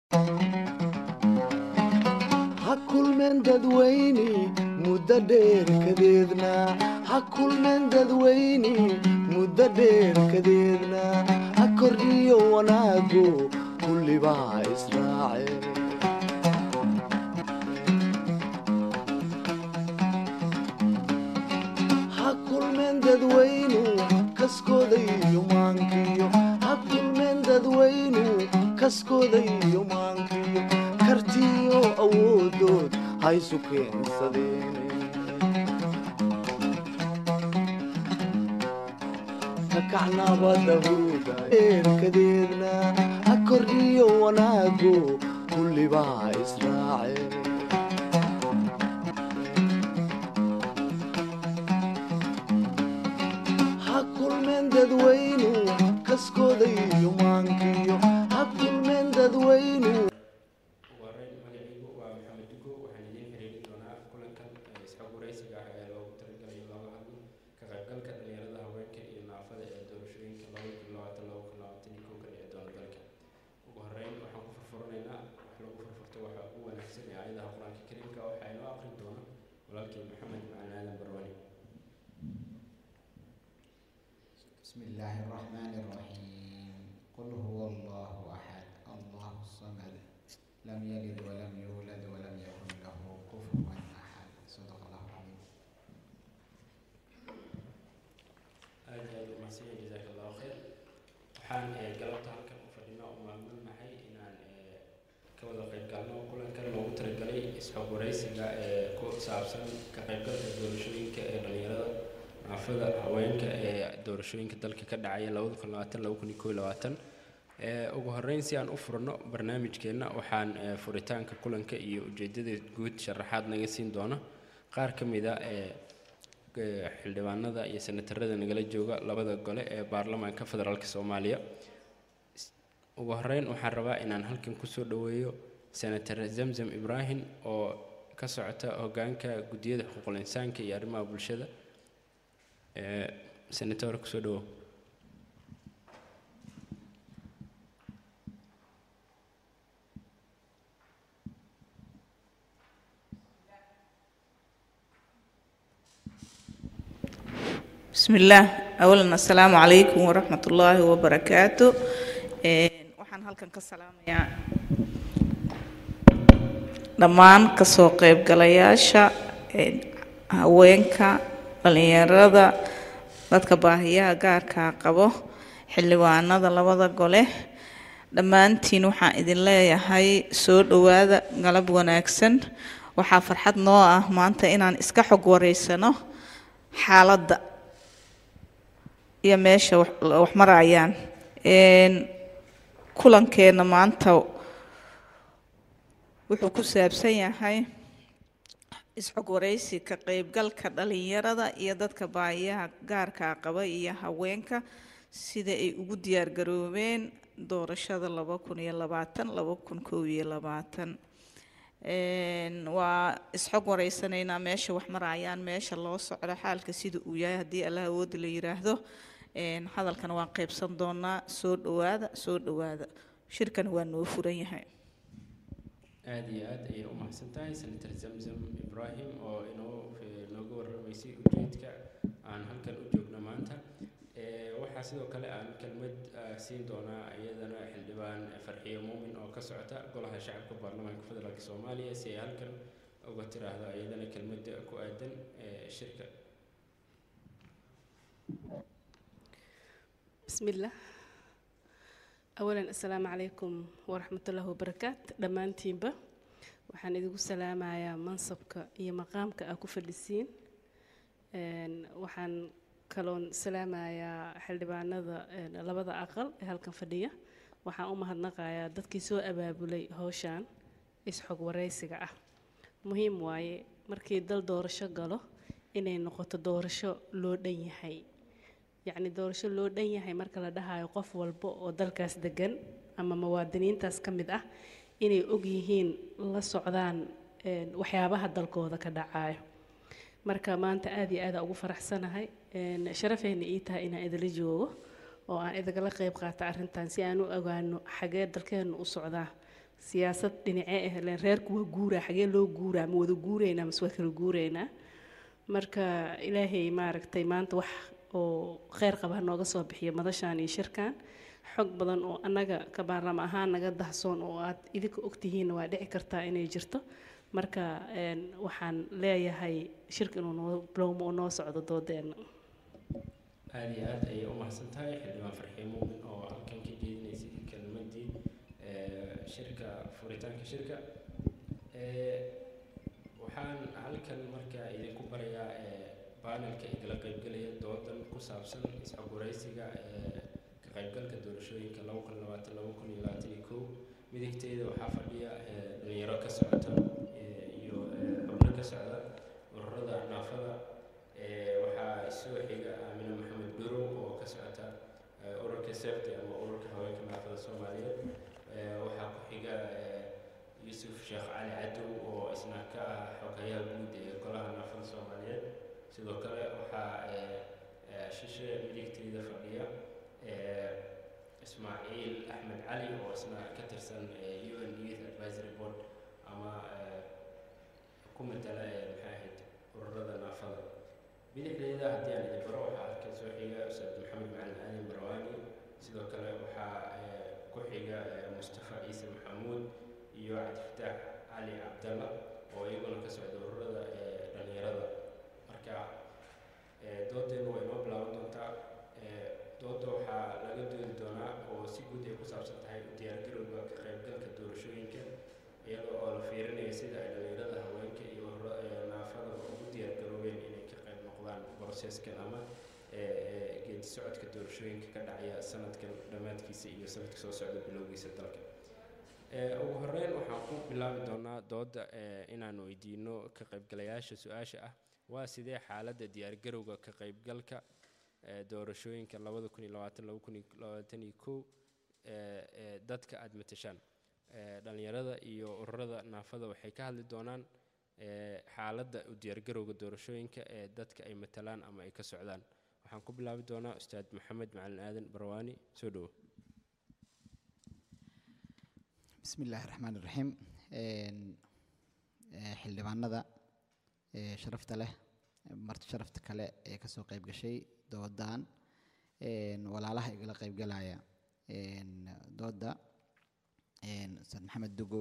ha kulmeen dadweyne muddo dheer kadeedna ha kulmeen dadweyne muddo dheer kadeedna ha kordhiyo wanaagu kullibaa israace ha kulmeen dadweynu kaskooda iyo maankiyo ha kulmeen dadweynu kaskooda iyo maankiyo kartiyo awoodood ha isu keensadeen kakacnabada huuda eerkadeedna ha kordhiyo wanaagu kullibaa israace ha kulmeen dadweynu kaskooda iyo maankiyo ha kulmeen dadweynu wareyn magacaygu waa maxamed dugo waxaan idiin xiriirin doonaa kulankan ee isxog waraysiga ah ee loogu talagalay looga hadlo ka qaybgalka dhalinyarada haweenka iyo naafada ee doorashooyinka laba kun labaatan laba kun labaatan iyo kow ka dhici doona dalka ugu horeyn waxaan ku furfuranaynaa wax lagu furfurto waxa ugu wanaagsan ee aayadaha qur-aanka kariimka waxaa inoo aqrin doona walaalkii maxamed macalin aadan barwani بسم الله الرحمن الرحيم قل هو الله أحد الله الصمد لم يلد ولم يولد ولم يكن له كفوا أحد صدق الله العظيم aad iyo aad u mahadsan yahay jazaaka allahu khayr waxaan ee, galabta halkan u fadhinaa u maamulnahay inaan ee, ka wada qayb galno kulankan loogu talagalay isxog waraysiga ee ku saabsan ka qaybgalka doorashooyinka ee dhalinyarada naafada haweenka ee doorashooyinka dalka ka dhacaya labada kun labaatan laba kun iyo kow iyo labaatan ee ugu horeyn si aan u furno barnaamijkeenna waxaan ee, furitaanka kulanka iyo ujeedada guud sharaxaad naga siin doona qaar ka mid a ee ee, xildhibaanada iyo senatarada nagala jooga labada gole ee baarlamaanka federaalk soomaaliya S- ugu horeyn waxaan rabaa inaan halkan kusoo dhoweeyo senator zamzam ibraahim oo ka socota hogaanka guddiyada xuquuqul insaanka iyo arrimaha bulshada ee senator kusoo dhowow بسم الله أولا السلام عليكم ورحمة الله وبركاته Een, waxaan halkan ka salaamayaa dhammaan kasoo qaybgalayaasha een, haweenka dhalinyarada dadka baahiyaha gaarkaa qabo xildhibaanada labada gole dhammaantiin waxaan idin leeyahay soo dhowaada galab wanaagsan waxaa farxad noo ah maanta inaan iska xog wareysano xaaladda iyo meesha wax wax marayaan Een, kulankeena maanta wuxuu ku saabsan yahay isxog waraysi ka qaybgalka dhalinyarada iyo dadka baahiyaha gaarkaa qaba iyo haweenka sida ay ugu diyaar garoobeen doorashada laba kun iyo labaatan laba kun kow iyo labaatan Een, waa isxog wareysanaynaa meesha wax marayaan meesha loo socdo xaalka sida uu yahay haddii allah awoodi la yiraahdo Een, hadalkana waan qaybsan doonaa soo dhowaada soo dhowaada shirkan waa noo furan yahay aada iyo aad ayay u mahadsan tahay senator zamzam ibraahim oo inoo eh, nooga warramaysay ujeedka aan halkan u joogno maanta Eh, waxaa sidoo kale aan kelmad ah, siin doonaa iyadana xildhibaan farxiyo muumin oo ka socota golaha shacabka baarlamaanka federaalk soomaaliya si ay halkan uga tiraahdo iyadana kelmadda ku aadan eh, shirka بسم الله أولا السلام عليكم ورحمة الله وبركاته دمانتين با waxaan idigu salaamayaa mansabka iyo maqaamka aa ku fadhisiin Een, waxaan kaloon salaamayaa xildhibaanada een, labada aqal ee halkan fadhiya waxaan u mahadnaqayaa dadkii soo abaabulay howshan isxog waraysiga ah muhiim waaye markii dal doorasho galo inay noqoto doorasho loo dhan yahay yacni doorasho loo dhan yahay marka la dhahayo qof walba oo dalkaas degan ama muwaadiniintaas ka mid ah inay og yihiin la socdaan een, waxyaabaha dalkooda ka dhacayo marka maanta aad iyo aada ugu faraxsanahay een, sharafayna ii tahay inaan idila joogo oo aan idagala qayb qaata arrintan si aan u ogaano xagee dalkeenu u socdaa siyaasad dhinacee ah leen reerku waa guuraa xagee loo guuraa ma wada guuraynaa mase waa kala guuraynaa marka ilaahay maaragtay maanta wax oo kheyr qaba nooga soo bixiya madashaan iyo shirkan xog badan oo annaga ka baarlama ahaan naga dahsoon oo aad idinka ogtihiinna waa dhici kartaa inay jirto marka een, waxaan leeyahay shirka inuu noo bilowmo oo noo socdo doodeenna aada iyo aad ayay u mahadsan tahay xildhibaan farxiin muumin oo halkan ka jeedinaysay kelmadii ee, shirka furitaanka shirka Ee, waxaan halkan markaa idinku barayaa ee, baanelka igala qaybgelaya doodan ku saabsan isxogwaraysiga ee ka qaybgalka doorashooyinka laba kun labaatan laba kun iyo labaatan iyo kow midigteeda waxaa fadhiya ee, dhalinyaro ka socota ee, iyo ee, xubno ka socda ururada naafada Ee, waxaa soo xiga aamina maxamed dhurow oo ka socota ee, ururka sefte ama ururka haweenka naafada soomaaliyeed Ee, waxaa ku xiga ee, yuusuf sheekh cali cadow oo isna ka ah xogayaha guud ee golaha naafada soomaaliyeed sidoo kale waxaa ee, ee, shishe midigteyda fadhiya ee, ismaaciil axmed cali oo isna ka tirsan ee, un youth advisory board ama ee, ku matala ee, maxay ahayd ururada naafada bidixdeeda haddii aan idin baro waxaa halkan soo xiga ustaad maxamed macalin aadan barwaani sidoo kale waxaa ee, ku xiga ee, mustafa ciise maxamuud iyo cabdifataax cali cabdalla oo iyaguna ka socda ururada ee, dhalinyarada marka ee, doodeenu way noo bilaaban doontaa Ee, dooda waxaa laga doodi doonaa oo si guud ay ku saabsan tahay u diyaargarowga ka qaybgalka doorashooyinka iyada oo la fiirinayo sida ay dhalinyarada haweenka iyo ururo ee, naafada ugu diyaargaroobeen inay ka qayb noqdaan broseeskan ama ee, ee, geedi socodka doorashooyinka ka dhacaya sanadkan dhammaadkiisa iyo sanadka soo socda bilowgiisa dalka Ee, ugu horeyn waxaan ku bilaabi doonaa dooda ee, inaan weydiino ka qaybgalayaasha su-aasha ah waa sidee xaaladda diyaargarowga ka qaybgalka ee, doorashooyinka labada kun iyo labaatan laba kun iyo labaatan iyo kow ee, ee, dadka aada matashaan Ee, dhalinyarada iyo ururada naafada waxay ka hadli doonaan ee, xaaladda u diyaargarowga doorashooyinka ee dadka ay matalaan ama ay ka socdaan waxaan ku bilaabi doonaa ustaad maxamed macalin aadan barwaani soo dhowo bismi illaahi raxmaan iraxiim Een, ee, xildhibaanada ee, sharafta leh marti sharafta kale ee kasoo qayb gashay doodan een, walaalaha igala qaybgalaya een, dooda een, ustaad maxamed dugo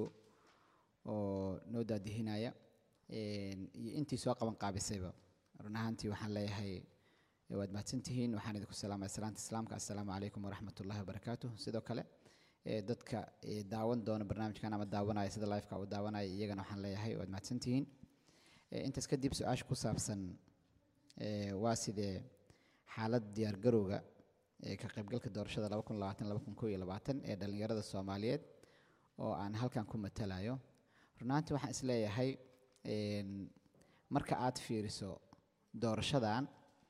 oo noo daadihinaya een, iyo intii soo qaban qaabisayba run ahaantii waxaan leeyahay eh, waad mahadsantihiin waxaan idinku salaamaya salaanta islaamka assalaamu calaykum waraxmat ullahi wabarakaatuh sidoo kale ee dadka ee daawan doona barnaamijkan ama daawanaya sida liveka u daawanaya iyagana waxaan leeyahay waad mahadsantihiin Ee, intaas kadib su-aasha ku saabsan ee, waa sidee xaalad diyaargarowga ee ka qaybgalka doorashada laba kun labaatan laba kun kow iyo labaatan ee dhallinyarada soomaaliyeed oo aan halkan ku matalayo runaantii waxaan isleeyahay een, marka aad fiiriso doorashadan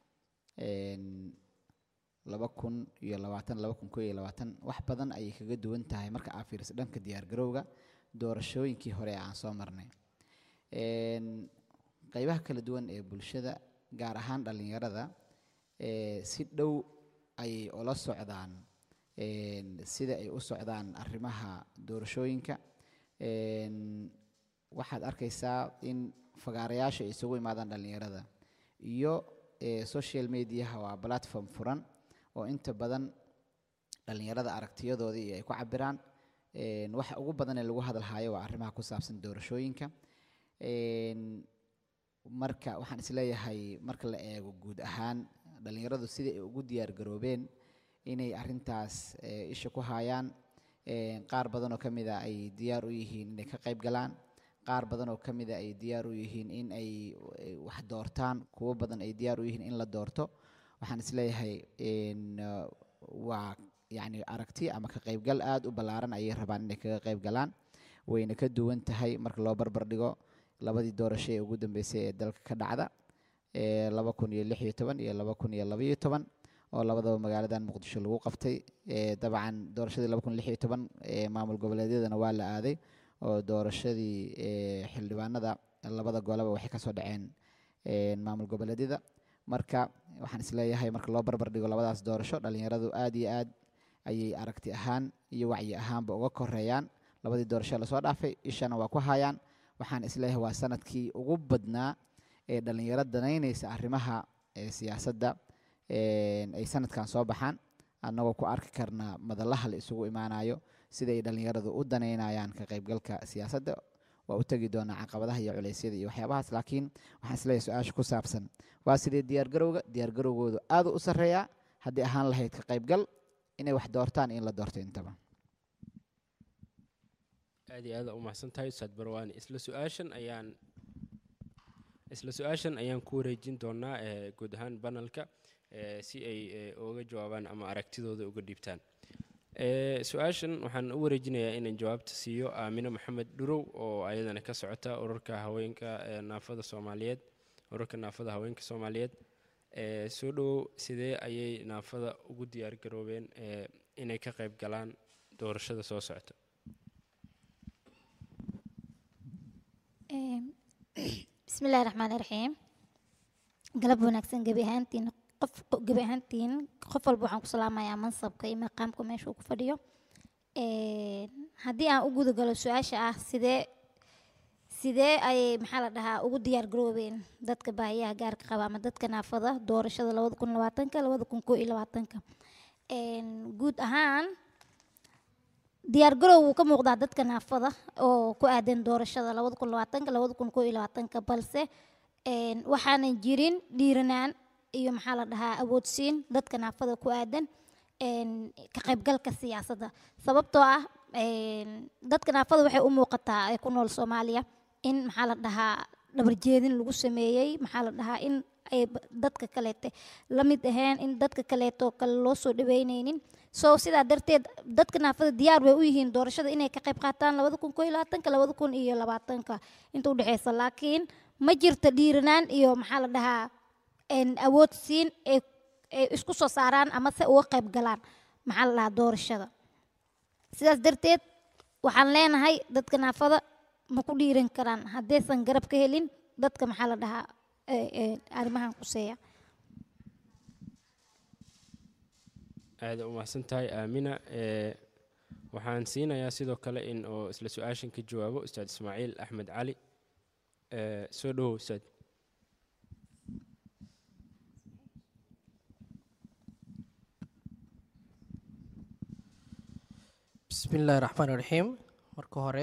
een, laba kun iyo labaatan laba kun kow iyo labaatan wax badan ayay kaga duwan tahay marka aad fiiriso dhanka diyaargarowga doorashooyinkii hore ee aan soo marnay Een, qaybaha kala duwan ee bulshada gaar ahaan dhallinyarada ee si dhow ayay ula socdaan een, sida ay u socdaan arrimaha doorashooyinka Een, waxaad arkaysaa in fagaarayaasha ay isugu imaadaan dhallinyarada iyo ee, social mediaha waa platform furan oo inta badan dhallinyarada aragtiyadoodii iyo ay ku cabiraan Een, waxa ugu badan ee lagu hadalhayo waa arrimaha ku saabsan doorashooyinka Een, marka waxaan isleeyahay marka la eego guud ahaan dhallinyaradu sidai ay ugu diyaar garoobeen inay arrintaas eh, isha ku hayaan Een, qaar badan oo ka mid a ay diyaar u yihiin inay ka qayb galaan qaar badan oo ka mid a ay diyaar u yihiin in ay ay wax doortaan kuwo badan ay diyaar u yihiin in la doorto waxaan isleeyahay een, uh, waa yacni aragti ama ka qaybgal aada u ballaaran ayay rabaan inay kaga qayb galaan wayna ka duwan tahay marka loo barbar dhigo labadii doorasho ee ugu dambeysay ee dalka ka dhacda ee laba kun iyo lix iyo toban iyo laba kun iyo labaiyo toban oo labadaba magaaladan muqdisho lagu qabtay ee dabcan doorashadii laba kun lix iyo toban ee maamul goboleedyadana waa la aaday oo doorashadii ee xildhibaanada labada goleba waxay kasoo dhaceen ee maamul goboleedyada marka waxaan isleeyahay marka loo barbar dhigo labadaas doorasho dhalinyaradu aad iyo aad ayay aragti ahaan iyo wacyi ahaanba uga koreeyaan labadii doorasho lasoo dhaafay ishana waa ku hayaan waxaan isleeyahay waa sanadkii ugu badnaa ee dhalinyaro danaynaysa arrimaha ee siyaasadda een, ay sanadkan soo baxaan annagoo ku arki karnaa madalaha la isugu imaanayo siday dhalinyaradu u danaynayaan ka qaybgalka siyaasadda waa u tegi doonaa caqabadaha iyo culeysyada iyo waxyaabahaas laakiin waxaan isleeyahay su-aasha ku saabsan waa sidee diyaargarowga diyaargarowgoodu aada u sarreeyaa haddii ahaan lahayd ka qaybgal inay wax doortaan in la doorto intaba aad iyo aada u mahadsan tahay ustaad barwaani isla su-aashan ayaan isla su-aashan ayaan ku wareejin doonaa eh, guud ahaan banalka eh, si ay eh, uga jawaabaan ama aragtidooda uga dhiibtaan Eh, su-aashan waxaan u wareejinayaa inaan jawaabta siiyo aamine maxamed dhurow oo ayadana ka socota ururka haweenka eh, naafada soomaaliyeed ururka naafada haweenka soomaaliyeed Eh, soo dhowow sidee ayay naafada ugu diyaar garoobeen eh, inay ka qayb galaan doorashada soo socota Een, bismillaahi raxmaani raxiim galab wanaagsan gebi ahaantiin qof gebi ahaantiin qof walba waxaan ku salaamayaa mansabka iyo maqaamka meesha uu ku fadhiyo Een, haddii aan u guda galo su-aasha ah sidee sidee ayay maxaa la dhahaa ugu diyaar garoobeen dadka baahiyaha gaarka qaba ama dadka naafada doorashada labada kun labaatanka labada kun koo iyo labaatanka Een, guud ahaan diyaargarow wuu ka muuqdaa dadka naafada oo ku aadan doorashada labada kun labaatanka labada kun koo iyo labaatanka balse een, waxaanan jirin dhiiranaan iyo maxaa la dhahaa awoodsiin dadka naafada ku aadan een, ka qaybgalka siyaasadda sababtoo ah een, dadka naafada waxay u muuqataa ee ku nool soomaaliya in maxaa la dhahaa dhabarjeedin lagu sameeyey maxaa la dhahaa in ay b- dadka kaleete la mid ahayn in dadka kaleeto kale loo soo dhaweyneynin so sidaa darteed dadka naafada diyaar bay u yihiin doorashada inay ka qayb qaataan labada kun koo iyo labaatanka labada kun iyo labaatanka inta udhexeysa laakiin ma jirto dhiiranaan iyo maxaa la dhahaa een, awood siin ay ay isku soo saaraan ama se uga qayb galaan maxaa la dhahaa doorashada sidaas darteed waxaan leenahay dadka naafada ma ku dhiiran karaan haddaysan garab ka helin dadka maxaa la dhahaa ee, ee, arrimahan quseeya aada u mahadsan tahay aamina Eh, waxaan siinayaa sidoo kale in oo isla su-aashan ka jawaabo ustaad ismaaciil axmed cali Eh, soo dhowow ustaad bismillaahi raxmaan raxiim marka hore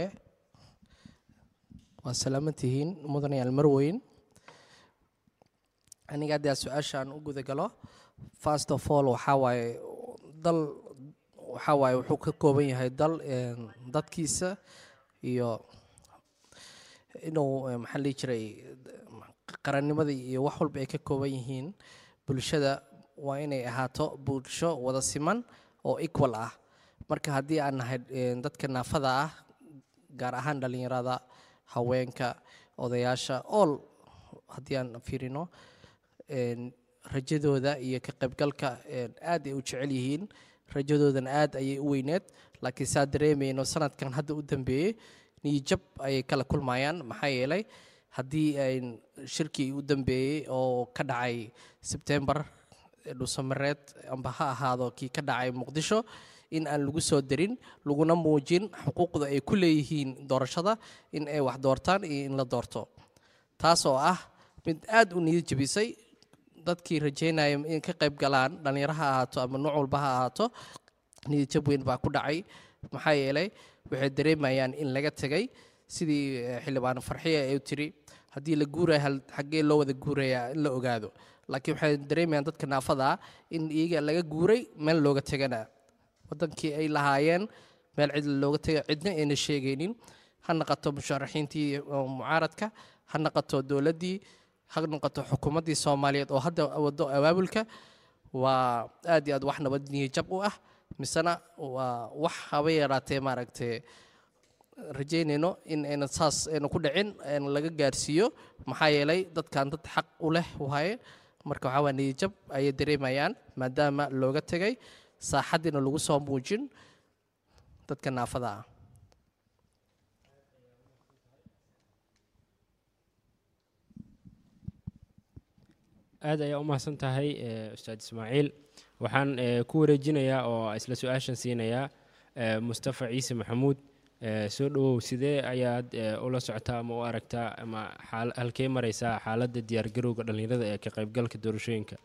waa salaaman tihiin mudanayaal marweyn aniga haddii su-aashaan u guda galo first of all waxaa waaye dal waxaa waaye wuxuu ka kooban yahay dal een, dadkiisa iyo inuu eh, maxaa la dhihi jiray qarannimada iyo wax walba ay ka kooban yihiin bulshada waa inay ahaato bulsho wada siman oo equal ah marka haddii aan nahay een, dadka naafada ah gaar ahaan dhalinyarada haweenka odayaasha all haddii aan fiirino een, rajadooda iyo ka qaybgalka een, aad ay u jecel yihiin rajadoodana aad ayay u weyneed laakiin saa dareemayno sanadkan hadda u dambeeyey niyijab ayay kala kulmayaan maxaa yeelay haddii ayn shirkii u dambeeyey oo ka dhacay sebtembar dhusamareed amba ha ahaado kii ka dhacay muqdisho in aan lagu soo darin laguna muujin xuquuqda ay ku leeyihiin doorashada in ay wax doortaan iyo in la doorto taas oo ah mid aad u niyad jebisay dadkii rajeynaya in ka qayb galaan dhallinyaro ha ahaato ama nooc walba ha ahaato niyad jab weyn baa ku dhacay maxaa yeelay waxay dareemayaan in laga tegay sidii eh, xildhibaan farxiya ay tiri haddii la guuraya hal xaggee loo wada guurayaa in la ogaado laakiin waxay dareemayaan dadka naafada ah in iyaga laga guuray meel looga tegana wadankii ay lahaayeen meel cid looga tegay cidna ayna sheegaynin ha noqoto musharaxiintii oo mucaaradka ha noqoto dowladdii ha noqoto xukuumaddii soomaaliyeed oo hadda wado abaabulka waa aad iyo aad wax nabad niyajab u ah misena waa wax haba yaraatee maaragtay rajaynayno in ayna saas ayna ku dhicin ayna laga gaarsiiyo maxaa yeelay dadkan dad xaq u leh waaye marka waxaa waa niyajab ayay dareemayaan maadaama looga tegay saaxaddiina lagu soo muujin dadka naafada ah aad ayaa u mahadsan tahay eh, ustaad ismaaciil waxaan eh, ku wareejinayaa oo isla su-aashan siinayaa eh, mustafa ciise maxamuud Eh, soo dhawow sidee ayaad eh, ula socotaa ama u aragtaa ama xaal- halkee maraysaa xaaladda diyaargarowga dhallinyarada ee ka qaybgalka doorashooyinka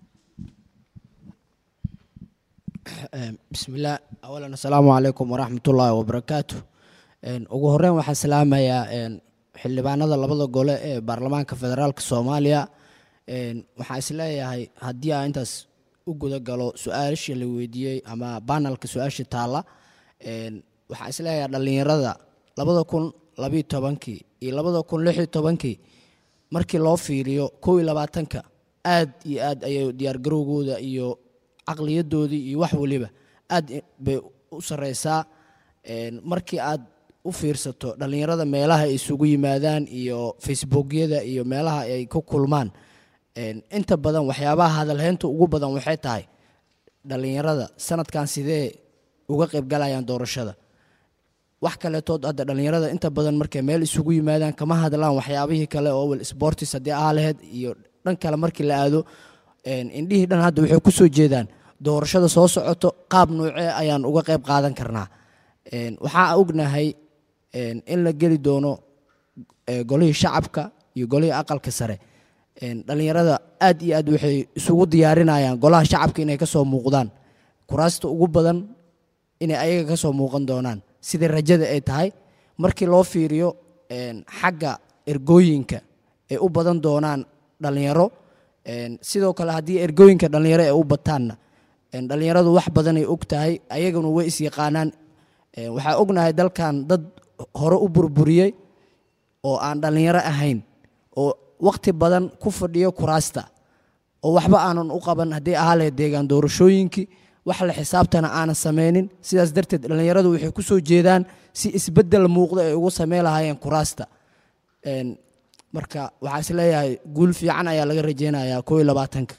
Een, bismillaah awalan assalaamu calaykum waraxmatullaahi wabarakaatu Een, ugu horeyn waxaan salaamayaa een, xildhibaanada labada gole ee baarlamaanka federaalka soomaaliya Een, waxaan isleeyahay haddii aan intaas u guda galo su-aashii la weydiiyey ama banalka su-aashii taalla Een, waxaan isleeyahay dhallinyarada labada kun labiyo tobankii iyo labada kun lix iyo tobankii markii loo fiiriyo kow iyo labaatanka aad iyo aad ayay diyaargarowgooda iyo caqliyadoodii iyo wax waliba aad i- bay u sareysaa Een, markii aad u fiirsato dhallinyarada meelaha ay isugu yimaadaan iyo facebookyada iyo meelaha ay ku kulmaan Een, inta badan waxyaabaha hadalheynta ugu badan waxay tahay dhallinyarada sanadkan sidee uga qaybgalayaan doorashada wax kaletood hadda dhallinyarada inta badan markay meel isugu yimaadaan kama hadlaan waxyaabihii kale oo wel sportis haddii aa laheyd iyo dhan kale markii la aado een, indhihii dhan hadda waxay ku soo jeedaan doorashada soo socoto qaab noocee ayaan uga qayb qaadan karnaa Een, waxaa ognahay een, in la geli doono ee, golihii shacabka iyo golihii aqalka sare Een, dhallinyarada aad iyo aad waxay isugu diyaarinayaan golaha shacabka inay kasoo muuqdaan kuraasta ugu badan inay ayaga kasoo muuqan doonaan sidai rajada ay tahay markii loo fiiriyo een, xagga ergooyinka ay u badan doonaan dhallinyaro Een, sidoo kale haddii ergooyinka dhallinyaro ay u bataanna een, dhallinyaradu wax badanay og tahay ayaguna way isyaqaanaan Een, waxaa ognahay dalkan dad hore u burburiyey oo aan dhallinyaro ahayn oo waqti badan ku fadhiyo kuraasta oo waxba aanan u qaban haddii ahaa lahayd deegaan doorashooyinkii wax la xisaabtana aanan sameynin sidaas darteed dhallinyaradu waxay ku soo jeedaan si isbeddel muuqda ay ugu sameyn lahaayeen kuraasta Een, marka waxaa is leeyahay guul fiican ayaa laga rajeynayaa koo iyo labaatanka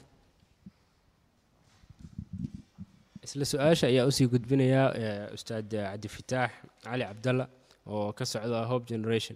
isla su-aasha ayaa usii gudbinayaa eh, ustaad cabdifataax cali cabdalla oo ka socda hope generation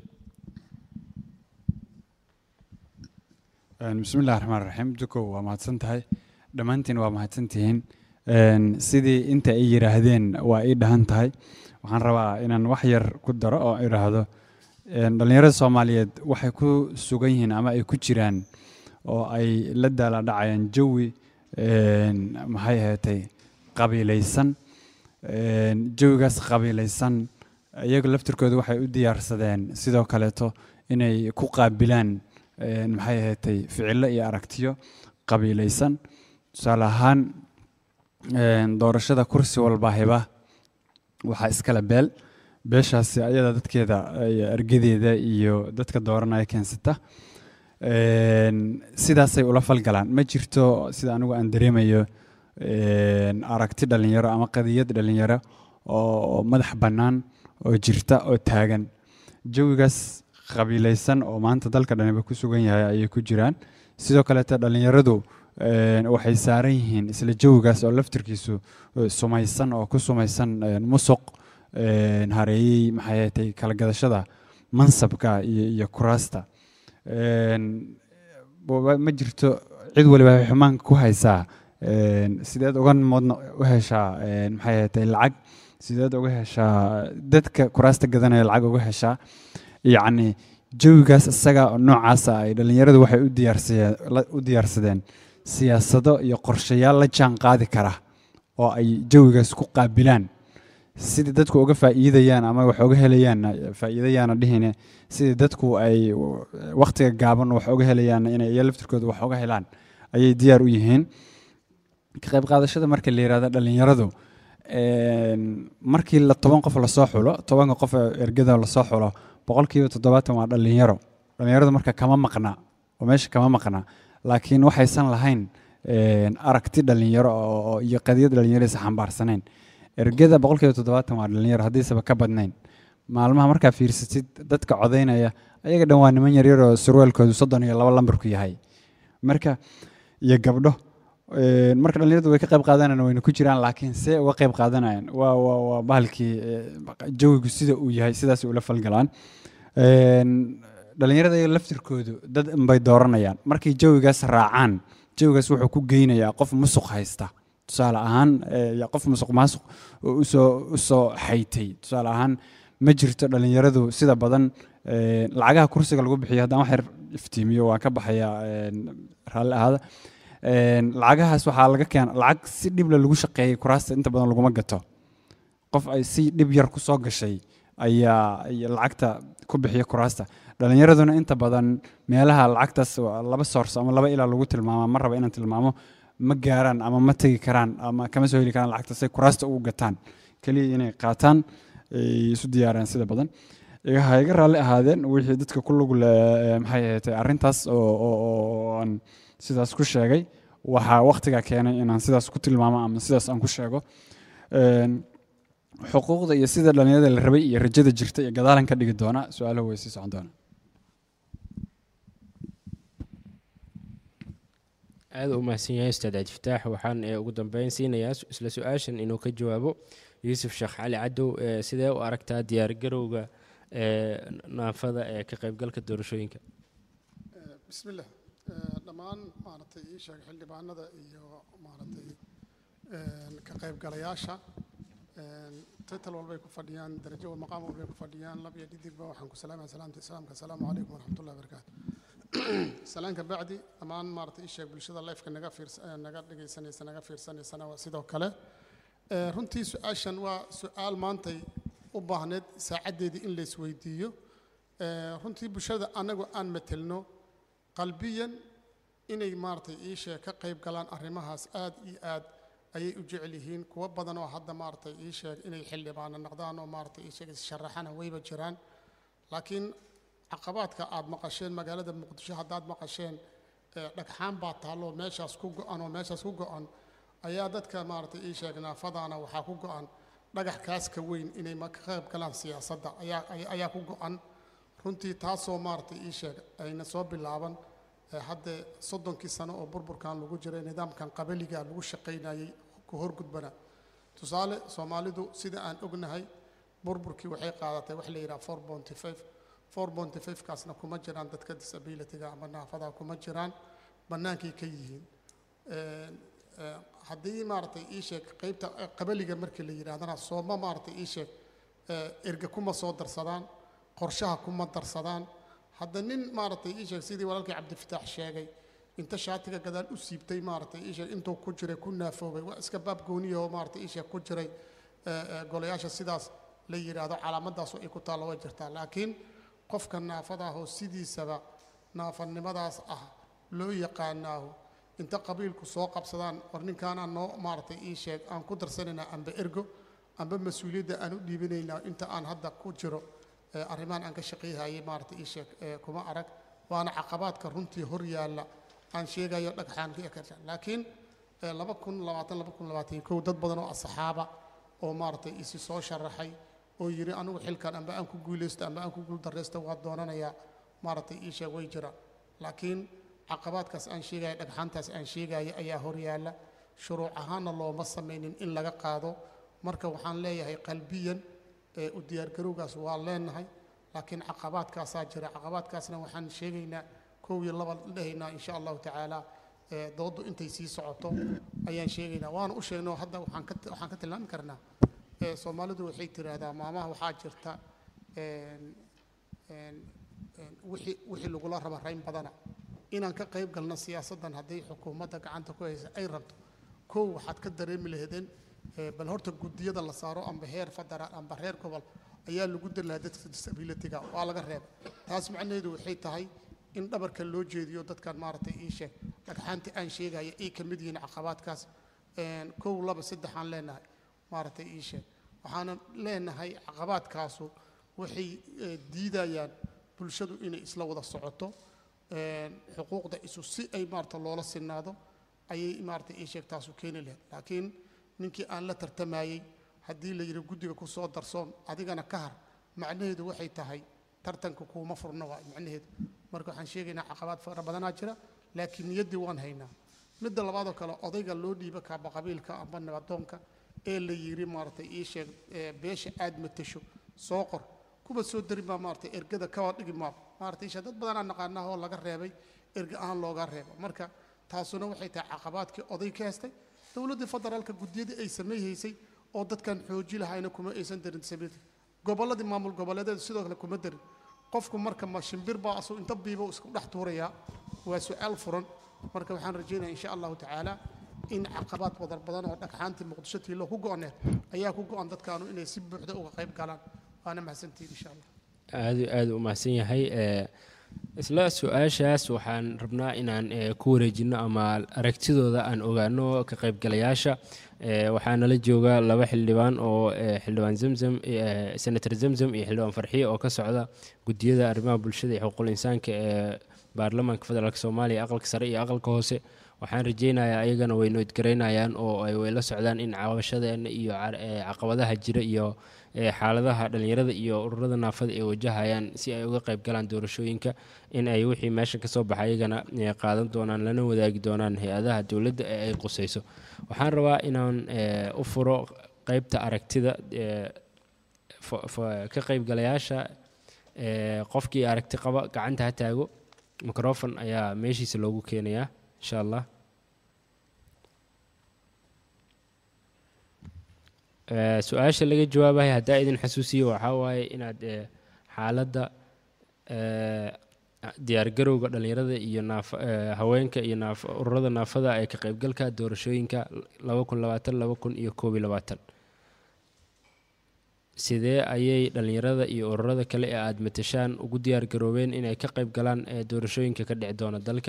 Een, bismillahi raxmaan raxiim dukow waa mahadsan tahay dhammaantiin waa mahadsantihiin Een, sidii inta ay yidhaahdeen waa ii dhahan tahay waxaan rabaa inaan wax yar ku daro oo idhaahdo een, dhallinyarada soomaaliyeed waxay ku sugan yihiin ama ay ku jiraan oo ay la daala dhacayaan jawi een, maxay ahaatay qabiilaysan Een, jawigaas qabiilaysan iyaga laftirkooda waxay u diyaarsadeen sidoo kaleeto inay ku qaabilaan een, maxay ahaatay ficilo iyo aragtiyo qabiilaysan tusaale ahaan een, doorashada kursi walba hiba waxaa iskale beel beeshaasi ayada dadkeeda iyo ergadeeda iyo dadka dooranaya keensata Een, sidaasay ula falgalaan ma jirto sida anigu aan dareemayo een, aragti dhalinyaro ama qadiyad dhalinyaro oo madax bannaan oo jirta oo taagan jawigaas qabiilaysan oo maanta dalka dhaniba ku sugan yahay ayay ku jiraan sidoo kaleete dhalinyaradu een, waxay saaran yihiin isla jawigaas oo laftirkiisu eh, sumaysan oo ku sumaysan een, musuq een, hareeyey maxay ahaatay kala gadashada mansabka iyo, iyo kuraasta Een, wa- ma jirto cid waliba waxay xumaanka ku haysaa een, sideed uga modna u heshaa een, maxay ahaatay lacag sideed uga heshaa dadka kuraasta gadanaya lacag uga heshaa yacni jawigaas isaga oo noocaasa ay dhallinyaradu waxay u diyaarsadeen la- u diyaarsadeen siyaasado iyo qorshayaal la jaan qaadi kara oo ay jawigaas ku qaabilaan sidii dadku uga faa'iidayaan ama wax uga helayaan faa'iidayaana dhihine sidii dadku ay waqtiga gaaban wax uga helayaan inay iyo laftirkooda wax uga helaan ayay diyaar u yihiin ka qayb qaadashada marka la yihahdo dhallinyaradu een, markii la toban qof lasoo xulo tobanka qof ee ergada lasoo xulo boqolkiiba toddobaatan waa dhallinyaro dhallinyaradu marka kama maqna oo meesha kama maqna laakiin waxaysan lahayn een, aragti dhallinyaro oo oo- iyo qadiyad dhallinyaraysa xambaarsanayn ergada boqolkiiba toddobaatan waa dhallinyaro haddiisaba ka badnayn maalmaha markaa fiirsatid dadka codaynaya ayaga dhan waa niman yaryar oo surwaalkoodu soddon iyo laba lambarku yahay marka iyo gabdho een, marka dhallinyaradu way ka qayb qaadanayaan wayna ku jiraan laakiin see uga qayb qaadanayaan waa waa waa bahalkii ee, jawigu sida uu yahay sidaas ula falgalaan Een, dhallinyarada iyaga laftirkoodu dad unbay dooranayaan markay jawigaas raacaan jawigaas wuxuu ku geynayaa qof musuq haysta tusaale ahaan ee, ya qof musuq maasuq oo usoo usoo xaytay tusaale ahaan ma jirto dhalinyaradu sida badan een, lacagaha kursiga lagu bixiyo haddaan wax yar iftiimiyo waan ka baxayaa een, raalli ahaada Een, lacagahaas waxaa laga keena lacag si dhible lagu shaqeeyay kuraasta inta badan laguma gato qof ay si dhib yar ku soo gashay ayaa ayaa lacagta ku bixiya kuraasta dhalinyaraduna inta badan meelaha lacagtaas waa laba source ama laba ilaa lagu tilmaama ma raba inaan tilmaamo ma gaaraan ama ma tegi karaan ama kama soo heli karaan lacagta say kuraasta ugu gataan keliya inay qaataan ay isu diyaaraan sida badan iga ha iga raalli ahaadeen wixii dadka ku lug le maxay ahayd arrintaas oo oo- oo aan sidaas ku sheegay waxaa waqtiga keenay inaan sidaas ku tilmaamo ama sidaas aan ku sheego Een, xuquuqda iyo sida dhalinyarada la rabay iyo rajada jirta iyo gadaalan ka dhigi doona su-aaluhu way sii socon doonaa aad u mahadsan yahay ustaad cabdifataax waxaan ee, ugu dambeyn siinayaa su- isla su-aashan inuu ka jawaabo yuusuf sheekh cali cadow ee, sidee u aragtaa diyaargarowga ee, naafada ee ka qaybgalka doorashooyinka بسم الله آه، dhammaan maaragtay ii sheeg xildhibaanada iyo maaragtay een, ka qaybgalayaasha een, title walbay ku fadhiyaan darajo wa maqaam walbay ku fadhiyaan lab iyo dhidigba waxaan ku salaamaya salaamta islaamka asalaamu calaykum waraxmatullahi wabarakaatu salaanka bacdi dhammaan maaragtay ii sheeg bulshada lifeka naga fiirsa eh, naga dhegaysanaysa naga fiirsanaysana waa sidoo kale Eh, runtii su-aashan waa su-aal maantay u baahneed saacaddeedii in la isweydiiyo Eh, runtii bulshada anagu aan matelno qalbiyan inay maaragtay ii sheeg ka qayb galaan arrimahaas aad iyo aad ayay u jecel yihiin kuwo badan oo hadda maaragtay ii sheeg inay xildhibaano noqdaan oo maaragtay ii sheeg issharaxana wayba jiraan laakiin caqabaadka aad maqasheen magaalada muqdisho haddaad maqasheen eh, dhagxaan baa taallo meeshaas ku go-an oo meeshaas ku go-an ayaa dadka maaragtay ii sheeg naafadaana waxaa ku go-an dhagax kaas ka weyn inay ma ka qayb galaan siyaasadda ayaa ayaa- ayaa ku go-an runtii taasoo maaragtay ii sheeg ayna soo bilaaban eh, hadde soddonkii sano oo burburkan lagu jiray nidaamkan qabaliga lagu shaqaynayay ku horgudbana tusaale soomaalidu sida aan ognahay burburkii waxay qaadatay wax la yidhaha four bonty five four bonty five kaasna kuma jiraan dadka disabilityga ama naafada kuma jiraan bannaankay ka yihiin Een, een, haddii maaragtay ii sheeg qaybta eh, qabaliga markii la yidhahdana sooma maaragtay ii sheeg eh, erga kuma soo darsadaan qorshaha kuma darsadaan hadda nin maaragtay ii sheeg sidii walaalkii cabdifataax sheegay inta shaatiga gadaal u siibtay maaragtay ii sheeg intuu ku jiray ku naafoobay waa iska baab gooniya oo maaragtay ii sheeg ku jiray eh, eh, golayaasha sidaas la yidhaahdo calaamadaasu ay ku taallo way jirtaa laakiin qofka naafada ah oo sidiisaba naafanimadaas ah loo yaqaanaahu inta qabiilku soo qabsadaan war ninkaanaan noo maaragtay ii sheeg aan ku darsanaynaa amba ergo amba mas-uuliyadda aan u dhiibanaynaa inta aan hadda ku jiro ee arrimahan aan ka shaqayhayay maaragtay ii sheeg ee kuma arag waana caqabaadka runtii hor yaalla aan sheegayo dhagxaan ka ekarta laakiin ee laba kun labaatan laba kun labaatan iyo kow dad badan oo asxaaba oo maaragtay isi soo sharaxay oo yidhi anigu xilkan amba aan ku guulaysto amba aan ku guuldarraysto waa doonanayaa maaragtay ii sheeg way jiraan laakiin caqabaadkaas aan sheegaya dhagxaantaas aan sheegaya ayaa hor yaalla shuruuc ahaanna looma samaynin in laga qaado marka waxaan leeyahay qalbiyan ee u diyaargarowgaas waa leenahay laakiin caqabaadkaasaa jira caqabaadkaasna waxaan sheegaynaa kow iyo laba dhehaynaa insha allahu tacaala ee dooddu intay sii socoto ayaan sheegaynaa waana u sheegnay oo hadda waxaan ka waxaan ka tilmaami karnaa ee soomaalidu waxay tiraahdaa maamaha waxaa jirta een een een wixii wixii lagula raba rayn badana inaan ka qayb galno siyaasaddan hadday xukuumadda gacanta ku haysa ay rabto kow waxaad ka dareemi lahaydeen ee, bal horta guddiyada la saaro amba heer federaal amba reer gobol ayaa lagu dari lahaa dadka disabilityga waa laga reeba taas macnaheedu waxay tahay in dhabarka loo jeediyo dadkan maaragtay ii sheeg dhagxaantii aan sheegaya ay ka mid yihiin caqabaadkaas een, kow laba saddex aan leenahay maaragtay ii sheeg waxaanan leenahay caqabaadkaasu waxay eh, diidayaan bulshadu inay isla wada socoto een, xuquuqda isu si ay maarata loola sinaado ayay maarata ii sheeg taasu keeni lahayd laakiin ninkii aan la tartamayey haddii la yidhi guddiga ku soo darsoon adigana ka har macnaheedu waxay tahay tartanka kuuma furna waa macnaheedu marka waxaan sheegaynaa caqabaad fara badanaa jira laakiin niyaddii waan haynaa midda labaadoo kale odayga loo dhiiba kaaba qabiilka amba nabadoonka ee la yidhi maaragtay ii sheeg ee beesha aad matasho soo qor kuwa soo dari baa maaragtay ergada kawa dhigi maab maaragtay isha dad badanaa naqaanaa oo laga reebay erga ahaan looga reebo marka taasuna waxay tahay caqabaadkii oday ka hestay dowladdii federaalka guddiyadii ay samayhaysay oo dadkan xooji lahayna kuma aysan darin disability gobolladii maamul goboleedeedu sidoo kale kuma darin qofku marka ma shimbir baa asuu inta biiba isku dhex tuurayaa waa su-aal furan marka waxaan rajaynaya insha allahu tacaala in caqabaad badar badan oo dhagxaantii muqdisho tiilo ku go-oneed ayaa ku go-an dadkaanu inay si buuxda uga qayb galaan waana mahadsantihiin insha allah aad aad u mahadsan yahay ee, isla su-aashaas waxaan rabnaa inaan ee, ku wareejino ama aragtidooda aan ogaano ka qaybgalayaasha ee, waxaa nala jooga laba xildhibaan oo ee, xildhibaan zamzam ee, senator zamzam iyo xildhibaan farxiye oo ka socda gudiyada arrimaha bulshada iyo xuquuqul insaanka ee baarlamaanka federaalk soomaaliya aqalka sare iyo aqalka hoose waxaan rajeynayaa ayagana way noodgaraynayaan oo ay way la socdaan in cabashadeena iyo car- ee, caqabadaha jira iyo ee, xaaladaha dhalinyarada iyo ururada naafada ay wajahayaan si ay uga qayb galaan doorashooyinka in ay wixii meesha kasoo baxa ayagana ee, qaadan doonaan lana wadaagi doonaan hay-adaha dowladda ee ay qusayso waxaan rabaa inaan ee, u furo qeybta aragtida ee, fo- fo- ka qaybgalayaasha ee, qofkii aragti qaba gacanta ha taago microfon ayaa meeshiisa loogu keenayaa insha allah Ee, su-aasha laga jawaabayo haddaa idin xasuusiyo waxaa waaye inaad ee, xaaladda ee, diyaargarowga dhalinyarada iyo naafa ee, haweenka iyo naaf ururada naafada ee ka qaybgalka doorashooyinka laba kun labaatan laba kun iyo koob iyo labaatan sidee ayay dhalinyarada iyo ururada kale ee aada matashaan ugu diyaargaroobeen inay ka qayb galaan ee doorashooyinka ka dhici doona dalka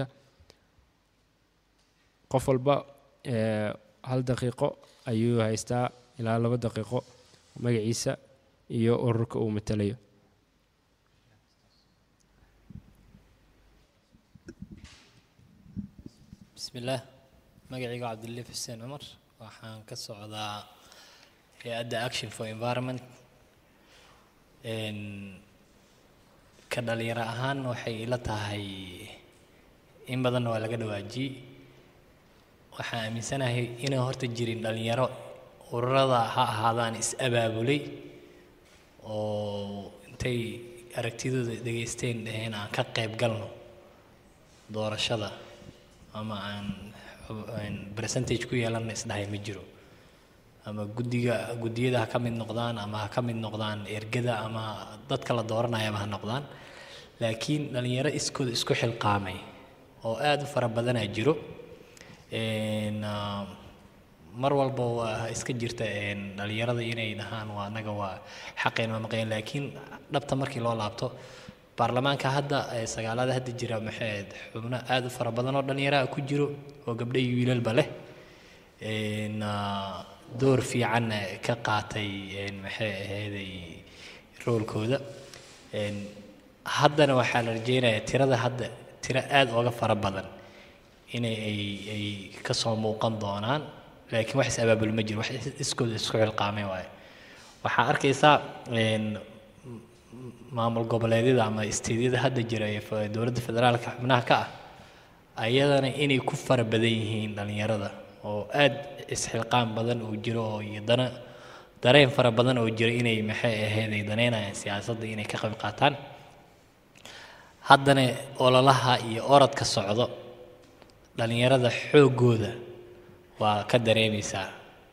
qof walba ee, hal daqiiqo ayuu haystaa ilaa laba daqiiqo magaciisa iyo ururka uu matalayo bismillaah magacayga cabdilif xuseen cumar waxaan ka socdaa hay-adda action for environment Een, ka dhalinyaro ahaan waxay ila tahay in badanna waa laga dhawaajiyey waxaan aaminsanahay inay horta jirin dhalinyaro ururada ha ahaadaan is-abaabulay oo intay aragtidooda dhegaysteen dhaheen aan ka qayb galno doorashada ama aan xub- aan percentage ku yeelanna isdhahay ma jiro ama guddiga guddiyada ha ka mid noqdaan ama ha ka mid noqdaan ergada ama dadka la dooranayaba ha noqdaan laakiin dhalinyaro iskooda isku xilqaamay oo aada u fara badanaa jiro Een, ah, mar walba waa iska jirta een, dhalinyarada inay dhahaan waa anaga waa xaqeen ma maqeen laakiin dhabta markii loo laabto baarlamaanka hadda ee sagaalada hadda jira maxay ahayd xubno aada u fara badan oo dhalinyaraha ku jiro oo gabdho iyo wiilalba leh Een, ah, door fiican ka qaatay een, maxay ahayday roolkooda Een, haddana waxaa la rajeynayaa tirada hadda tiro aada uga fara badan inay ay ay kasoo muuqan doonaan laakiin wax is-abaabul ma jiro wax is- iskooda isku xilqaamay waaye waxaa arkaysaa een, m- m- maamul goboleedyada ama isteedyada hadda jira ee fe- dowladda federaalka xubnaha ka ah ayadana inay ku fara badan yihiin dhalinyarada oo aada isxilqaan badan uu jiro oo iyo dana dareen fara badan oo jira inay maxay ahayd ay daneynayaan siyaasadda inay ka qayb qaataan haddana ololaha iyo orodka socdo dhalinyarada xooggooda waa ka dareemaysaa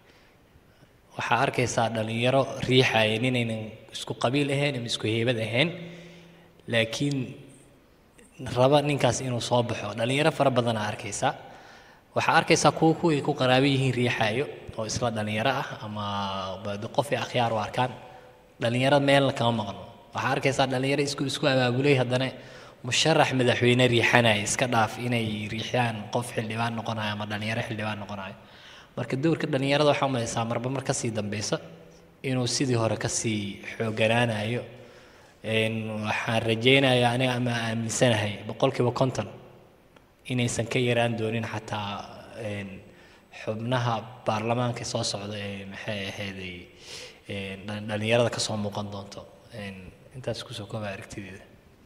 waxaa arkaysaa dhalinyaro riixaya ninaynan isku qabiil ahayn ama isku heybad ahayn laakiin raba ninkaas inuu soo baxo dhalinyaro fara badanaa arkaysaa waxaa arkaysaa kuwa kuway ku qaraabo yihiin riixaayo oo isla dhalinyaro ah ama ba- qof ay akhyaar u arkaan dhalinyaro meelna kama maqno waxaa arkaysaa dhalinyaro isku isku abaabulay haddana musharax madaxweyne riixanaya iska dhaaf inay riixyaan qof xildhibaan noqonayo ama dhalinyaro xildhibaan noqonayo marka dowrka dhalinyarada waxaa umalaysaa marba mar kasii dambeysa inuu sidii hore kasii xooganaanayo Een, waxaan rajeynayaa aniga ama aaminsanahay boqolkiiba konton inaysan ka yaraan doonin xataa een, xubnaha baarlamaanka soo socda ee maxay ahayday een, dhalin- dhalinyarada kasoo muuqan doonto Een, intaas kusoo kooba aragtideeda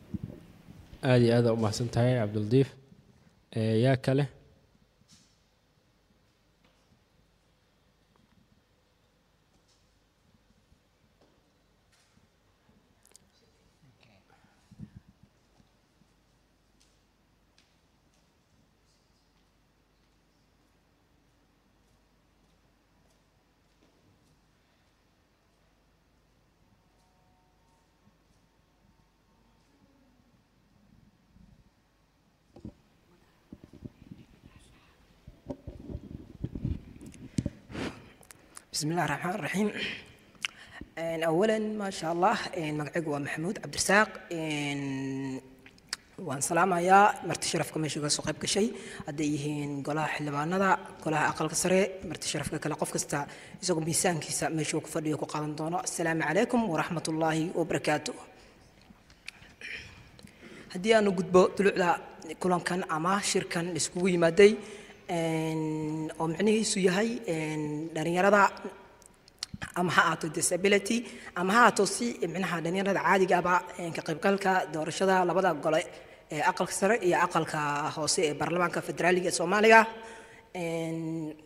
aada iyo aada u mahadsan tahay cabdildiif Ee, yaa kale بسم الله الرحمن الرحيم إن أولا ما شاء الله إن مقعق محمود عبد الرزاق إن waan salaamayaa marti sharafka meesha uga soo qayb gashay hadday yihiin golaha xildhibaanada golaha aqalka sare marti sharafka kale qof kasta isagoo miisaankiisa meesha uu ku fadhiyo ku qaadan doono asalaamu calaykum waraxmat ullaahi wabarakaatu haddii aanu gudbo dulucda kulankan ama shirkan iskugu yimaaday een, oo micnihiisu yahay een, dhalinyarada ama ha ahaato disability ama ha ahaato si micnaha dhalinyarada caadigaaba een, ka qaybgalka doorashada labada gole ee aqalka sare iyo aqalka hoose ee baarlamaanka federaaliga ee soomaaliga Een,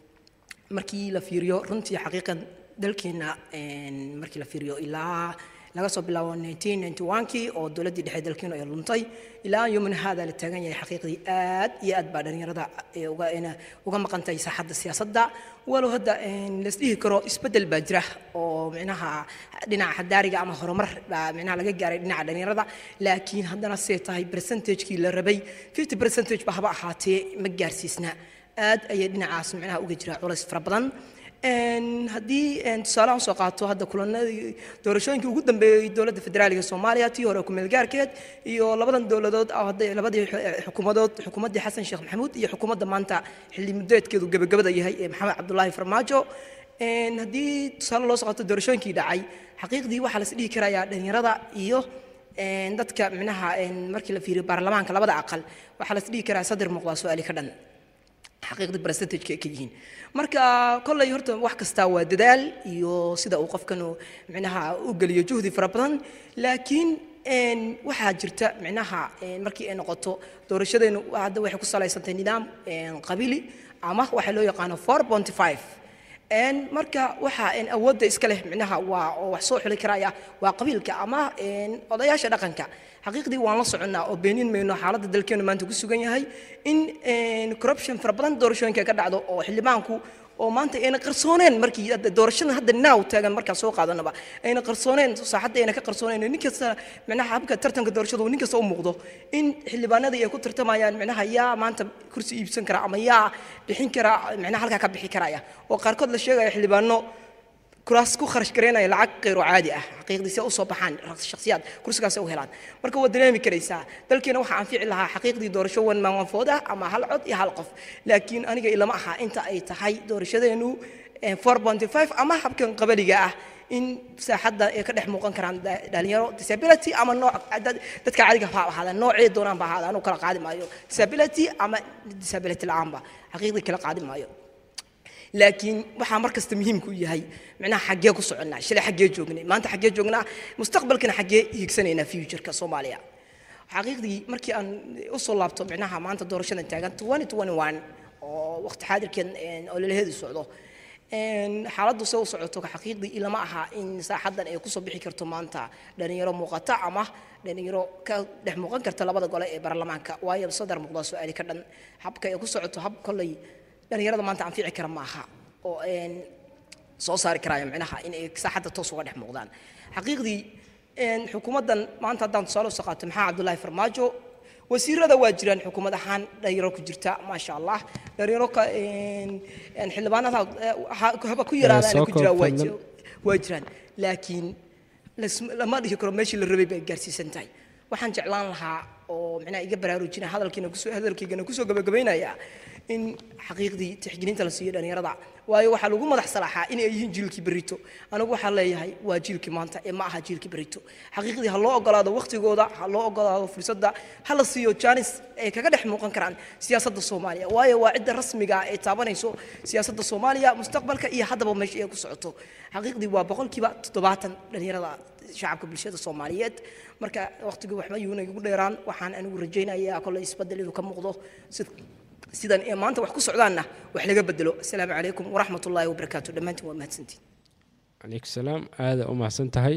markii la fiiriyo runtii xaqiiqan dalkeena een, markii la fiiriyo ilaa laga soo bilaabo 1991kii oo dowladdii dhexe dalkeenu ay luntay ilaa yomina haada la taagan yahay xaqiiqdii aad iyo aad baa dhalinyarada ee uga ina- uga maqan tahay saaxadda siyaasadda walow hadda een, la isdhihi karo isbeddel baa jira oo micnaha dhinaca xadaariga ama horumar baa micnaha laga gaaray dhinaca dhalinyarada laakiin haddana see tahay percentagekii la rabay 50 percentage ba haba ahaatee ma gaarsiisna aad ayay dhinacaas micnaha uga jira culays fara badan Een, haddii een, tusaale aan soo qaato hadda kulanadii doorashooyinkii ugu dambeeyey dowladda federaaliga soomaaliya tii hore ku meelgaarkeed iyo labadan dowladood oo hadda labadii xu- xukuumadood xukuumaddii xasan sheekh maxamuud iyo xukuumadda maanta xilli muddeedkeedu gebagabada yahay ee maxamed cabdulaahi farmaajo Een, haddii tusaale loo soo qaato doorashooyinkii dhacay xaqiiqdii waxaa la is dhihi karayaa dhalinyarada iyo een, dadka micnaha een, markii la fiiriyo baarlamaanka labada aqal waxaa la is dhihi karaa saddex muuqdaa su-aali ka dhan xaqiiqdii percentage ka yihiin marka kolley horta wax kasta waa dadaal iyo sida uu qofkanu micnaha u geliyo juhdi fara badan laakiin een, waxaa jirta micnaha een, markii ay noqoto doorashadeenu hadda waxay ku salaysantahay nidaam een, qabili ama waxa loo yaqaano 4.5 een marka waxa een awoodda iska leh micnaha waa oo wax soo xuli karaya waa qabiilka ama een odayaasha dhaqanka xaqiiqdii waan la soconnaa oo beenin mayno xaaladda dalkeenu maanta ku sugan yahay in een corruption fara badan doorashooyinka ka dhacdo oo xildhibaanku oo maanta ayna qarsooneen markii hadda doorashadan hadda naaw taagan markaan soo qaadanaba ayna qarsooneen saaxadda ayna ka qarsooneen nin kasta micnaha habka tartanka doorashadu nin kasta u muuqdo in xildhibaanadii ay ku tartamayaan micnaha yaa maanta kursi iibsan kara ama yaa bixin kara micnaha halkaa ka bixi karaya oo qaarkood la sheegaya xildhibaano kuraas ku kharash gareynaya lacag qeyro caadi ah xaqiiqdii si ay u soo baxaan shakhsiyaad kursigaas ay u helaan marka waa dareemi karaysaa dalkeena waxaa anfici lahaa xaqiiqdii doorasho wan maanwanfood ah ama hal cod iyo hal qof laakiin aniga ilama aha inta ay tahay doorashadeenu 4.5 ama habkan qabaliga ah in saaxadda ay ka dhex muuqan karaan da- dhalinyaro disability ama nooc dad- dadka caadiga ha ahaadaan noocee doonaan ba ahaadaan uu kala qaadi maayo disability ama disability la'aanba xaqiiqdii kala qaadi maayo laakiin waxaa mar kasta muhiimku u yahay micnaha xaggee ku soconnaa shalay xaggee joognay maanta xaggee joognaa mustaqbalkana xaggee hiigsanaynaa futureka soomaaliya xaqiiqdii markii aan u soo laabto micnaha maanta doorashadan taagan 2021 oo waqti xaadirkan een, oo lalaheedu socdo een, xaaladdu se u socoto xaqiiqdii ilama aha in saaxaddan ay kusoo bixi karto maanta dhalinyaro muuqata ama dhalinyaro ka dhex muuqan karta labada gole ee baarlamaanka waayo sadar muuqdaa su-aali ka dhan habka ay ku socoto hab kolley dhalinyarada maanta anfici kara maaha oo een soo saari karaayo micnaha in ay saaxadda toos uga dhex muuqdaan xaqiiqdii een xukuumaddan maanta haddaan tusaale usoo qaato maxaa cabdullaahi farmaajo wasiirada waa jiraan xukuumad ahaan dhalinyaro ku jirta maasha allah dhalinyaro ka een een xildhibaanada eh, ha- haba ku yaraadaan soo ku jiraan waa koobtan. ji- waa jiraan laakiin las- lama dhihi karo meeshii la rabay bay gaarsiisan tahay waxaan jeclaan lahaa oo micnaha iga baraarujina hadalkiina kusoo hadalkaygana kusoo gabagabaynayaa in xaqiiqdii tixgelinta la siiyo dhalinyarada waayo waxaa lagu madax salaaxaa inay yihiin jiilkii berito anigu waxaan leeyahay waa jiilkii maanta ee ma aha jiilkii berito xaqiiqdii ha loo ogolaado waqtigooda ha loo ogolaado fursadda ha la siiyo jaanis ay kaga dhex muuqan karaan siyaasadda soomaaliya waayo waa cidda rasmiga ah ee taabanayso siyaasadda soomaaliya mustaqbalka iyo haddaba meesha ay ku socoto xaqiiqdii waa boqolkiiba toddobaatan dhalinyarada shacabka bulshada soomaaliyeed marka waqtigii waxba yuuna igu dheeraan waxaan anigu rajaynayaa kolley isbedel inuu ka muuqdo sid sidan ee maanta wax ku socdaanna wax laga bedelo asalaamu calaykum waraxmat ullaahi wabarakaatu dhammaantiin waa mahadsantiin calaykum salaam aada u mahadsan tahay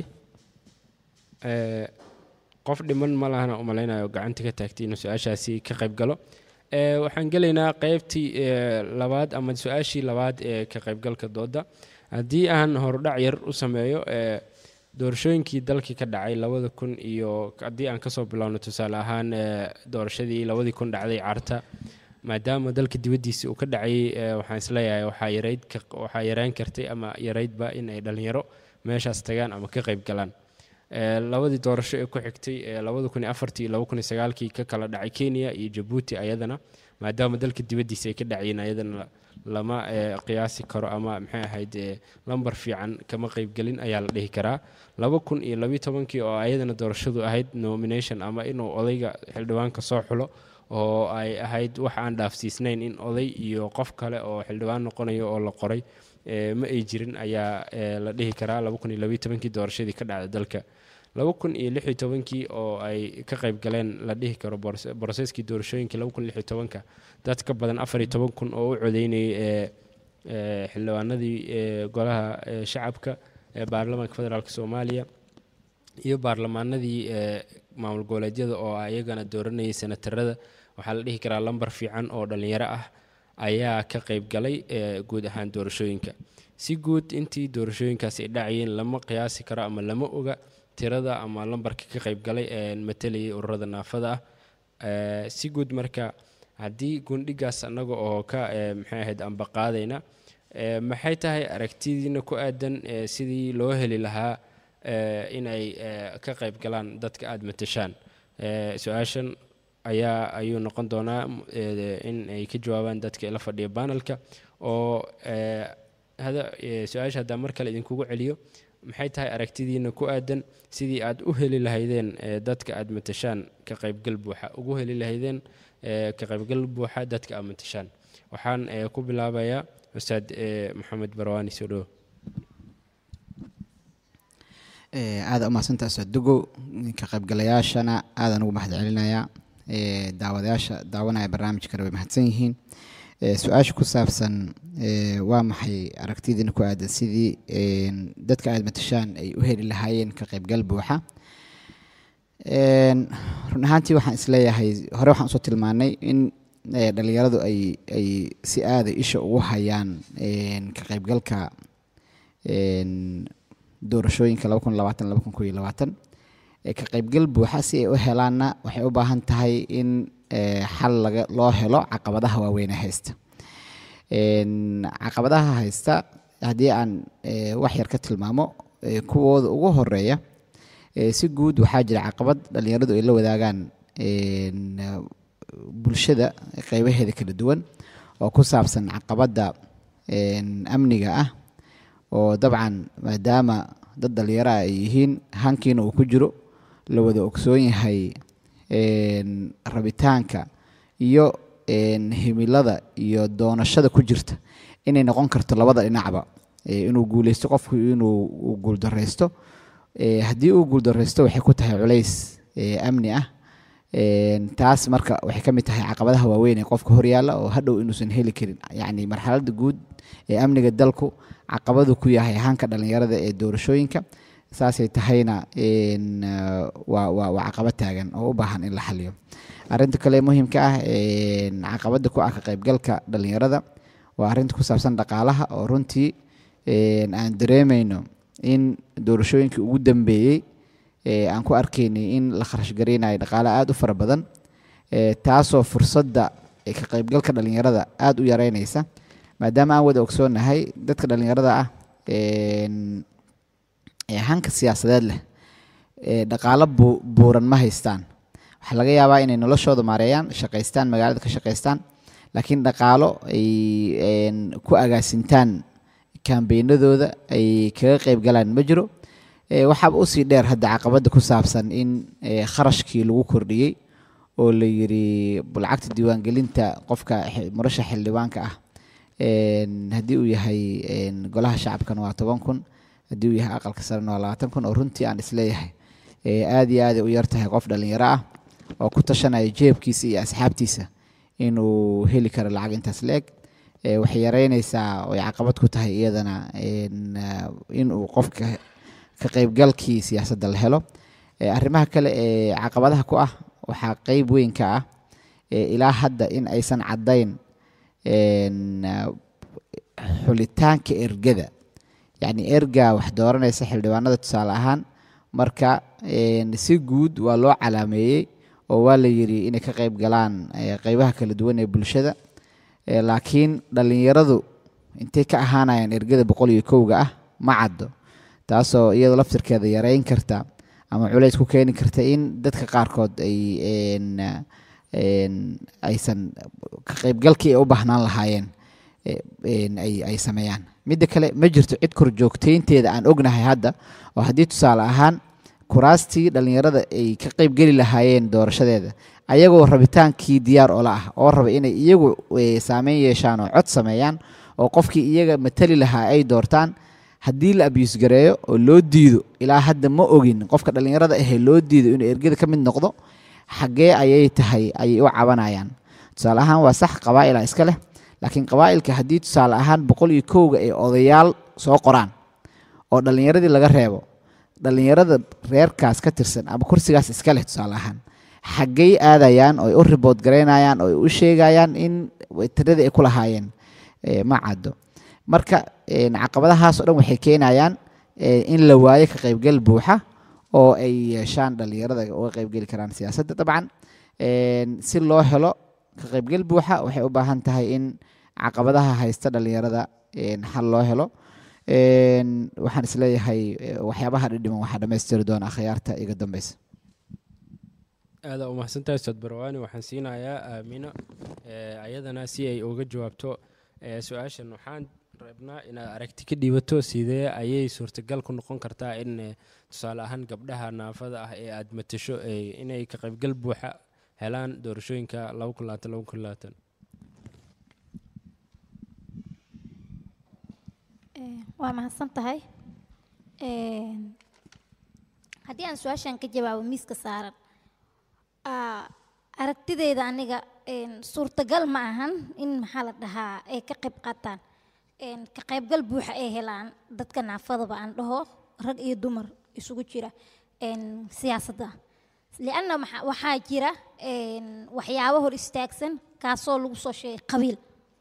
Ee, qof dhiman ma lahana umalaynayo gacanta ka taagtay inuu su-aashaasi ka qayb galo Ee, waxaan gelaynaa qeybtii ee, labaad ama su-aashii labaad ee ka qaybgalka dooda haddii aan horudhac yar u sameeyo ee, doorashooyinkii dalkii ka dhacay labada kun iyo haddii aan kasoo bilowno tusaale ahaan ee, doorashadii labadii kun dhacday carta maadaama dalka dibaddiisa uu ka dhacayay ee, waxaan isleeyahay waxaa yarayd ka- waxaa yaraan kartay ama yaraydba in ay dhalinyaro meeshaas tagaan ama ka qayb galaan Ee, labadii doorasho ee ku xigtay ee labada kun iyo afartii iyo laba kun iyo sagaalkii ka kala dhacay kenya iyo jabuuti ayadana maadaama dalka dibaddiisa ay ka dhacayeen ayadana la- lama ee, qiyaasi karo ama maxay ahayd ee, lambar fiican kama qaybgelin ayaa la dhihi karaa laba kun iyo labiyo tobankii oo ayadana doorashadu ahayd nomination ama inuu odayga xildhibaanka soo xulo oo ay ahayd wax aan dhaafsiisnayn in oday iyo qof kale oo xildhibaan noqonayo oo la qoray ee, ma ay jirin ayaa ee, la dhihi karaa laba kun iyo labiyo tobankii doorashadii ka dhacday dalka laba kun iyo lix iyo tobankii oo ay ka qayb galeen la dhihi karo borse- boroseskii doorashooyinkii laba kun iyo lix iyo tobanka dad ka badan afar iyo toban kun oo u codeynayay ee ee, xildhibaanadii ee, golaha ee, shacabka ee baarlamaanka federaalk soomaaliya iyo baarlamaanadii ee maamul goboleedyada oo ayagana dooranayay senatarada waxaa la dhihi karaa lambar fiican oo dhalinyaro ah ayaa ka qayb galay ee guud ahaan doorashooyinka si guud intii doorashooyinkaasi ay dhacayeen lama qiyaasi karo ama lama oga tirada ama lambarka ka qayb galay ee matalayay ururada naafada ah Ee, si guud marka haddii gundhigaas annaga oo ka ee, maxay ahayd amba qaadayna ee, maxay tahay aragtidiina ku aadan ee, sidii loo heli lahaa ee, inay ee, ka qayb galaan dadka aada matashaan Ee, su-aashan ayaa ayuu noqon doonaa m- ee, in ay ka jawaabaan dadka ila fadhiya panelka oo ee, hada ee, su-aasha haddaan mar kale idinkugu celiyo maxay tahay aragtidiina ku aadan sidii aad u heli lahaydeen ee, dadka aad matashaan ka qaybgal buuxa ugu heli lahaydeen ee, ka qaybgal buuxa dadka aad matashaan waxaan ee, ku bilaabayaa ustaad ee, maxamed barwaani soo dhowo Eh, aada umahadsantaa ustaad dugow ka qaybgalayaashana aadaan ugu mahad celinayaa Eh, daawadayaasha daawanaya barnaamijkana way mahadsan yihiin Eh, su-aasha ku saabsan eh, waa maxay aragtidiina ku aadan sidii een, dadka aada matashaan ay u heli lahaayeen ka qaybgal buuxa Een, run ahaantii waxaan isleeyahay hore waxaan usoo tilmaanay in eh, dhalinyaradu ay ay si aada isha ugu hayaan een, ka qaybgalka een, doorashooyinka laba kun labaatan laba kun kow iyo labaatan ee ka qaybgal buuxa si ay u helaanna waxay u baahan tahay in eh, xal laga loo helo caqabadaha waaweyn ee haysta Een, caqabadaha haysta haddii aan eh, wax yar ka tilmaamo eh, kuwooda ugu horeeya eh, si guud waxaa jira caqabad dhalinyaradu ay la wadaagaan een, eh, bulshada qeybaheeda kala duwan oo ku saabsan caqabadda een, amniga ah oo dabcan maadaama dad dhalinyaro ah ay yihiin hankiina uu ku jiro la wada ogsoon yahay een, rabitaanka iyo een, himilada iyo doonashada ku jirta inay noqon karto labada dhinacba Eh, inuu guuleysto qofku inuu uu guuldareysto Eh, haddii uu guuldareysto waxay ku tahay culays eh, amni ah Een, taas marka waxay ka mid tahay caqabadaha waaweyn ee qofka horyaalla oo hadhow inuusan heli karin yacni marxaladda guud ee amniga dalku caqabadu ku yahay hanka dhalinyarada ee doorashooyinka saasay tahayna een, eh, waa waa waa caqabad taagan oo u baahan in la xaliyo arrinta kale ee muhiimka ah een, caqabada ku ah ka qaybgalka dhalinyarada waa arrinta ku saabsan dhaqaalaha oo runtii een, aan dareemayno in doorashooyinkii ugu dambeeyey ee aan ku arkaynay in la kharash gareynayo dhaqaale aada u fara badan ee taasoo fursadda ee ka qaybgalka dhalinyarada aada u yareynaysa maadaama aan wada ogsoonnahay dadka dhalinyarada ah een, ee hanka siyaasadeed leh ee dhaqaalo bu- buuran ma haystaan waxaa laga yaabaa inay noloshooda maareeyaan shaqaystaan magaalada ka shaqaystaan laakiin dhaqaalo ay een, ku agaasintaan kambeynadooda ay kaga qayb galaan ma jiro Eh, waxaaba usii dheer hadda caqabada ku saabsan in eh, kharashkii lagu kordhiyey oo la yiri lacagta diiwaangelinta qofka xi- murashax xildhibaanka ah een, haddii uu yahay een, golaha shacabkana waa toban kun haddii uu yahay aqalka sarena waa labaatan kun oo runtii aan isleeyahay eh, aad iyo aad ay u yar tahay qof dhalinyaro ah oo ku tashanaya jeebkiisa iyo asxaabtiisa inuu heli karo lacag intaas la-eg Eh, waxay yareynaysaa oo ay caqabad ku tahay iyadana een, ah, inuu qofka ka qaybgalkii siyaasadda la helo Eh, arrimaha kale ee caqabadaha ku ah waxaa qeyb weyn ka ah eh, ilaa hadda in aysan caddayn een, ah, xulitaanka ergada yacni ergaa wax dooranaysa xildhibaanada tusaale ahaan marka een, si guud waa loo calaameeyey oo waa la yidhi inay ka qayb galaan eh, qeybaha kala duwan ee bulshada Eh, laakiin dhallinyaradu intay ka ahaanayaan ergada boqol iyo kowga ah ma caddo taasoo iyadoo laftirkeeda yareyn karta ama culays ku keeni karta in dadka qaarkood ay een, een, aysan ka qaybgalkii ay u baahnaan lahaayeen eh, een, ay ay sameeyaan midda kale ma jirto cid korjoogteynteeda aan ognahay hadda oo haddii tusaale ahaan kuraastii dhallinyarada ay ka qaybgeli lahaayeen doorashadeeda ayagoo rabitaankii diyaar ola ah oo raba inay iyagu eh, saameyn yeeshaan oo cod sameeyaan oo qofkii iyaga matali lahaa ay doortaan haddii la abiyus gareeyo oo loo diido ilaa hadda ma ogin qofka dhallinyarada ahee loo diido inuu ergada ka mid noqdo xaggee ayay tahay ayay u cabanayaan tusaale ahaan waa sax qabaa'ila iska leh laakiin qabaa'ilka haddii tusaale ahaan boqol iyo kowga ay odayaal soo qoraan oo dhallinyaradii laga reebo dhallinyarada reerkaas ka tirsan ama kursigaas iska leh tusaale ahaan xaggay aadayaan oo ay u ribood garaynayaan oo ay u sheegayaan in tiradii ay ku lahaayeen eh, ma caddo marka een, caqabadahaas oo dhan waxay keenayaan eh, in la waayo ka qaybgal buuxa oo ay yeeshaan dhallinyarada uga qaybgeli karaan siyaasadda dabcan een, si loo helo ka qaybgal buuxa waxay u baahan tahay in caqabadaha haysta dhallinyarada een, xal loo helo een, waxaan isleeyahay eh, waxyaabaha dhidhiman waxaa dhammaystiri doona akhyaarta iga dambeysa aada u mahadsantahay ustaad barwaani waxaan siinayaa aamino eh, ayadana si ay uga jawaabto eh, su-aashan waxaan rabnaa inaad aragti ka dhiibato sidee ayay suurtagal ku noqon kartaa in eh, tusaale ahaan gabdhaha naafada ah ee aad matasho eh, inay ka qaybgal buuxa helaan doorashooyinka laba kun labaatan laba kun labaatan Eh, waa mahadsan tahay Een, haddii aan su-aashan ka jawaabo miiska saaran ah, aragtideyda aniga een, suurtagal ma ahan in maxaa la dhahaa ay ka qayb qaataan Een, ka qaybgal buuxa ay helaan dadka naafadaba aan dhaho rag iyo dumar isugu jira een, siyaasadda lianna maxa- waxaa jira een, waxyaabo hor istaagsan kaasoo lagu soo sheegay qabiil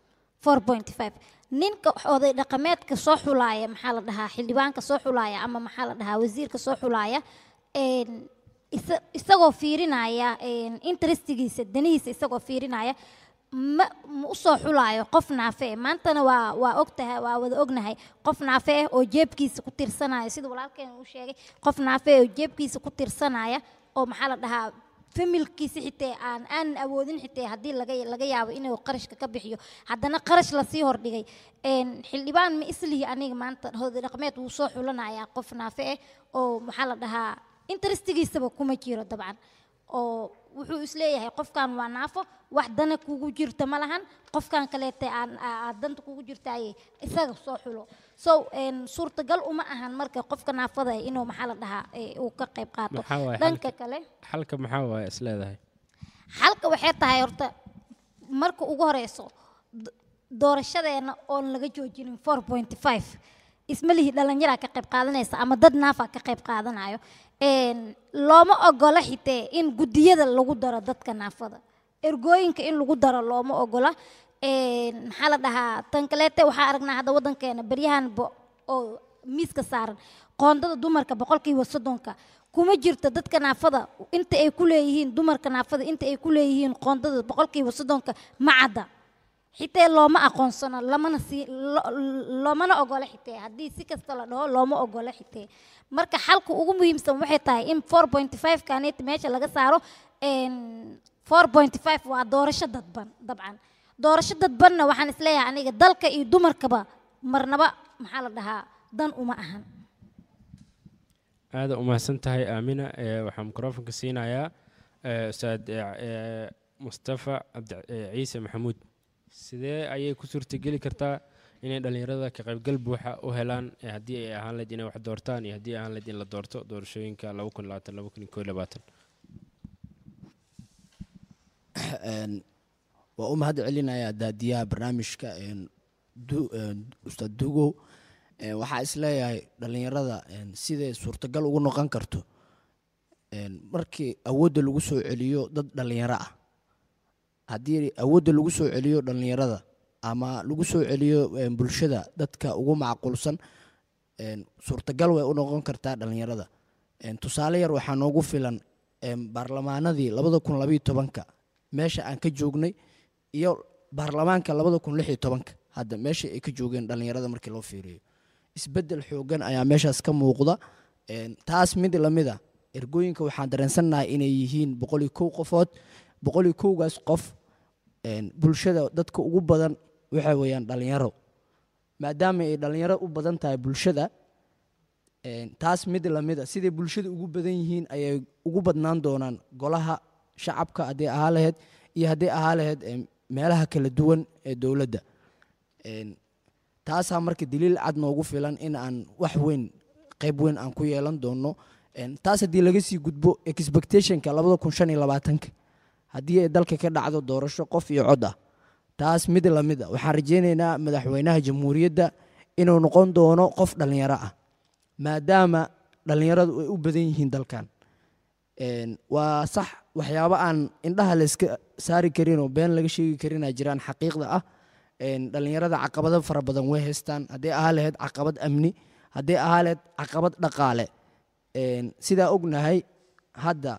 4.5 ninka oday dhaqameedka soo xulaaya maxaa la dhahaa xildhibaanka soo xulaaya ama maxaa la dhahaa wasiirka soo xulaaya een, isa- isagoo fiirinaya een, interestigiisa danihiisa isagoo fiirinaya ma ma u soo xulaayo qof naafe eh. maantana waa waa ogtahay waa wada ognahay qof naafe eh oo jeebkiisa ku tirsanaya sida walaalkeen uu sheegay qof naafe eh oo jeebkiisa ku tirsanaya oo maxaa la dhahaa familkiisa xitee aan aan awoodin xitee haddii laga laga yaabo inuu qarashka ka bixiyo haddana qarash lasii hordhigay een, xildhibaan ma islihi aniga maanta hoday dhaqameed wuu soo xulanayaa qof naafe eh oo maxaa la dhahaa interestigiisaba kuma jiro dabcan oo wuxuu isleeyahay qofkan waa naafo wax dana kugu jirta ma lahan qofkan kaleete aan aa- aad danta kugu jirtaaye isaga soo xulo so een, suurtagal uma ahan marka qofka naafada eh inuu maxaa la dhahaa eh, uu ka qayb qaato maxaa waaye dhanka xalka kale xalka maxaa waaye is leedahay xalka waxay tahay horta marka ugu horeyso d- doorashadeena oon laga joojinin 4.5 isma lihi dhalinyaraa ka qayb qaadanaysa ama dad naafa ka qayb qaadanayo Een, looma ogola xitee in guddiyada lagu daro dadka naafada ergooyinka in lagu daro looma ogola Een, maxaa la dhahaa tan kaleete waxaa aragnaa hadda waddankeena baryahan bo- oo miiska saaran qoondada dumarka boqolkiiba soddonka kuma jirto dadka naafada inta ay ku leeyihiin dumarka naafada inta ay ku leeyihiin qoondada boqolkiiba soddonka ma cadda xitee looma aqoonsano lamana sii lo- loomana ogola xitee haddii si kasta la dhaho looma ogola xitee marka xalka ugu muhiimsan waxay tahay in 4.5 kanet meesha laga saaro een, 4.5 waa doorasho dadban dabcan doorasho dadbanna waxaan isleeyahay aniga dalka iyo dumarkaba marnaba maxaa la dhahaa dan uma ahan aada u mahadsan tahay aamina ee waxaan mikrofonka siinayaa ee, ustaad ee, ee, mustafa cabdi ee, ciise maxamuud sidee ayay ku suurtageli kartaa inay dhallinyarada ka qaybgal buuxa u helaan ee haddii ay ahaan lahayd inay wax doortaan iyo haddii ay ahaan lahayd in la doorto doorashooyinka laba kun labaatan laba kun koo labaatan Een, waa u mahad celinayaa daadiyaha barnaamijka een, Du- een, ustaad dugow Een, waxaa isleeyahay dhallinyarada een, siday suurtagal ugu noqon karto een, markii awoodda lagu soo celiyo dad dhallinyaro ah haddii awoodda lagu soo celiyo dhallinyarada ama lagu soo celiyo een, bulshada dadka ugu macquulsan een, suurtagal way u noqon kartaa dhallinyarada Een, tusaale yar waxaa noogu filan em, baarlamaanadii labada kun labayo tobanka meesha aan ka joognay iyo baarlamaanka labada kun lix iyo tobanka hadda meesha ay ka joogeen dhallinyarada markii loo fiiriyo isbeddel xoogan ayaa meeshaas ka muuqda En, taas mid lamid a ergooyinka waxaan dareensannahay inay yihiin boqol iyo kow qofood boqol iyo kowgaas qof en, bulshada dadka ugu badan waxa weeyaan dhallinyaro maadaama ay dhallinyaro u badan tahay bulshada en, taas mid lamid a siday bulshada ugu badan yihiin ayay ugu badnaan doonaan golaha shacabka hadday ahaa lahayd iyo hadday ahaa lahayd em, meelaha kala duwan ee dowladda En, taasaa marka daliil cad noogu filan in aan wax weyn qayb weyn aan ku yeelan doono En, taas haddii laga sii gudbo expectationka labada kun shan iyo labaatanka haddii ay dalka ka dhacdo doorasho qof iyo cod ah taas mid lamid a waxaan rajaynaynaa madaxweynaha jamhuuriyadda inuu noqon doono qof dhallinyaro ah maadaama dhallinyaradu ay u badan yihiin dalkan En, waa sax waxyaabo aan indhaha layska saari karin oo been laga sheegi karinaa jiraan xaqiiqda ah En, dhallinyarada caqabado fara badan way haystaan hadday ahaa lahayd caqabad amni hadday ahaa lahayd caqabad dhaqaale En, sidaa ognahay hadda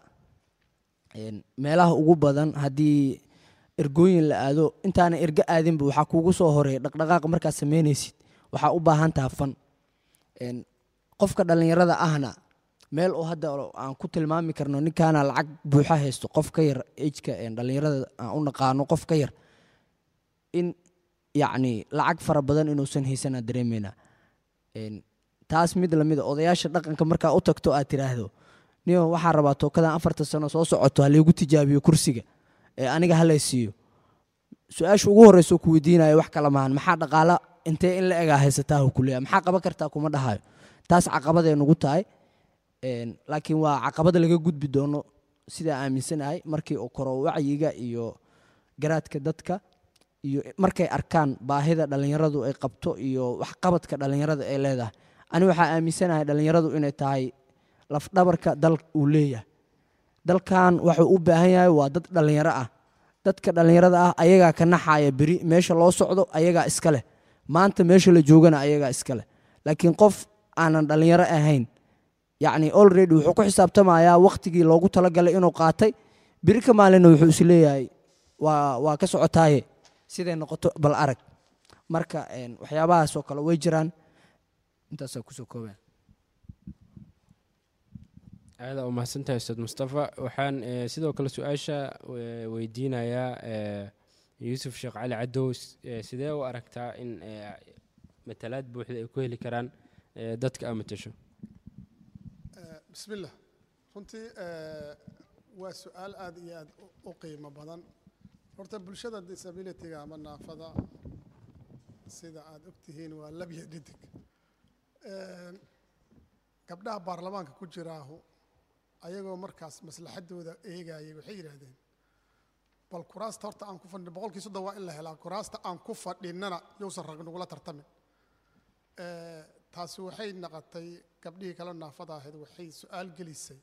en, meelaha ugu badan haddii ergooyin la aado intaana ergo aadinba waxaa kuugu soo horeeya dhaqdhaqaaq markaad samaynaysid waxaa u baahan taha fan En, qofka dhallinyarada ahna meel oo hadda aan ku tilmaami karno ninkaana lacag buuxa haysto qof ka yar ejka dhallinyarada aan u naqaano qof ka yar in yacni lacag fara badan inuusan haysanaa dareemeynaa En, taas mid lamid a odayaasha dhaqanka markaa u tagto aad tiraahdo niyo waxaa rabaa tookadan afartan sano soo socoto ha laygu tijaabiyo kursiga ee aniga halay siiyo su-aasha ugu horreysa ku weydiinayo wax kala maahan maxaa dhaqaala intee in la egaa haysataa hu kuleeya maxaa qaban kartaa kuma dhahayo taas caqabaday nugu tahay En, laakiin waa caqabada laga gudbi doono sidaa aaminsanahay markii uu koro wacyiga iyo garaadka dadka iyo markay arkaan baahida dhallinyaradu ay qabto iyo waxqabadka dhallinyarada ay leedahay ani waxaa aaminsanahay dhallinyaradu inay tahay lafdhabarka dal uu leeyahay dalkan waxuu u baahan yahay waa dad dhallinyaro ah dadka dhallinyarada ah ayagaa ka naxaya beri meesha loo socdo ayagaa iska leh maanta meesha la joogana ayagaa iska leh laakiin qof aanan dhallinyaro ahayn yacni already wuxuu ku xisaabtamayaa wakhtigii loogu talagalay inuu qaatay beri ka maalinna wuxuu is leeyahay waa waa ka socotaaye siday noqoto bal arag marka en, waxyaabahaas oo kale way jiraan intaasaa kusoo koobaya aada u mahadsantahay ustaad mustafa waxaan eh, sidoo kale su-aasha eh, weydiinayaa eh, yuusuf sheekh cali cadow s- eh, sidee u aragtaa in eh, matalaad buuxda ay ku heli karaan eh, dadka aa matasho bismillah runtii eh, waa su-aal aad iyo aad u- u qiimo badan horta bulshada disabilityga ama naafada sida aad ogtihiin waa labya dhidig Eh, gabdhaha baarlamaanka ku jiraahu ayagoo markaas maslaxadooda eegayay waxay yidhaahdeen bal kuraasta horta aan ku fadhino boqolkii soddon waa in la helaa kuraasta aan ku fadhinana yowsan rag nagula tartamin Eh, taasi waxay naqotay gabdhihii kale naafada ahayd waxay su-aal gelisay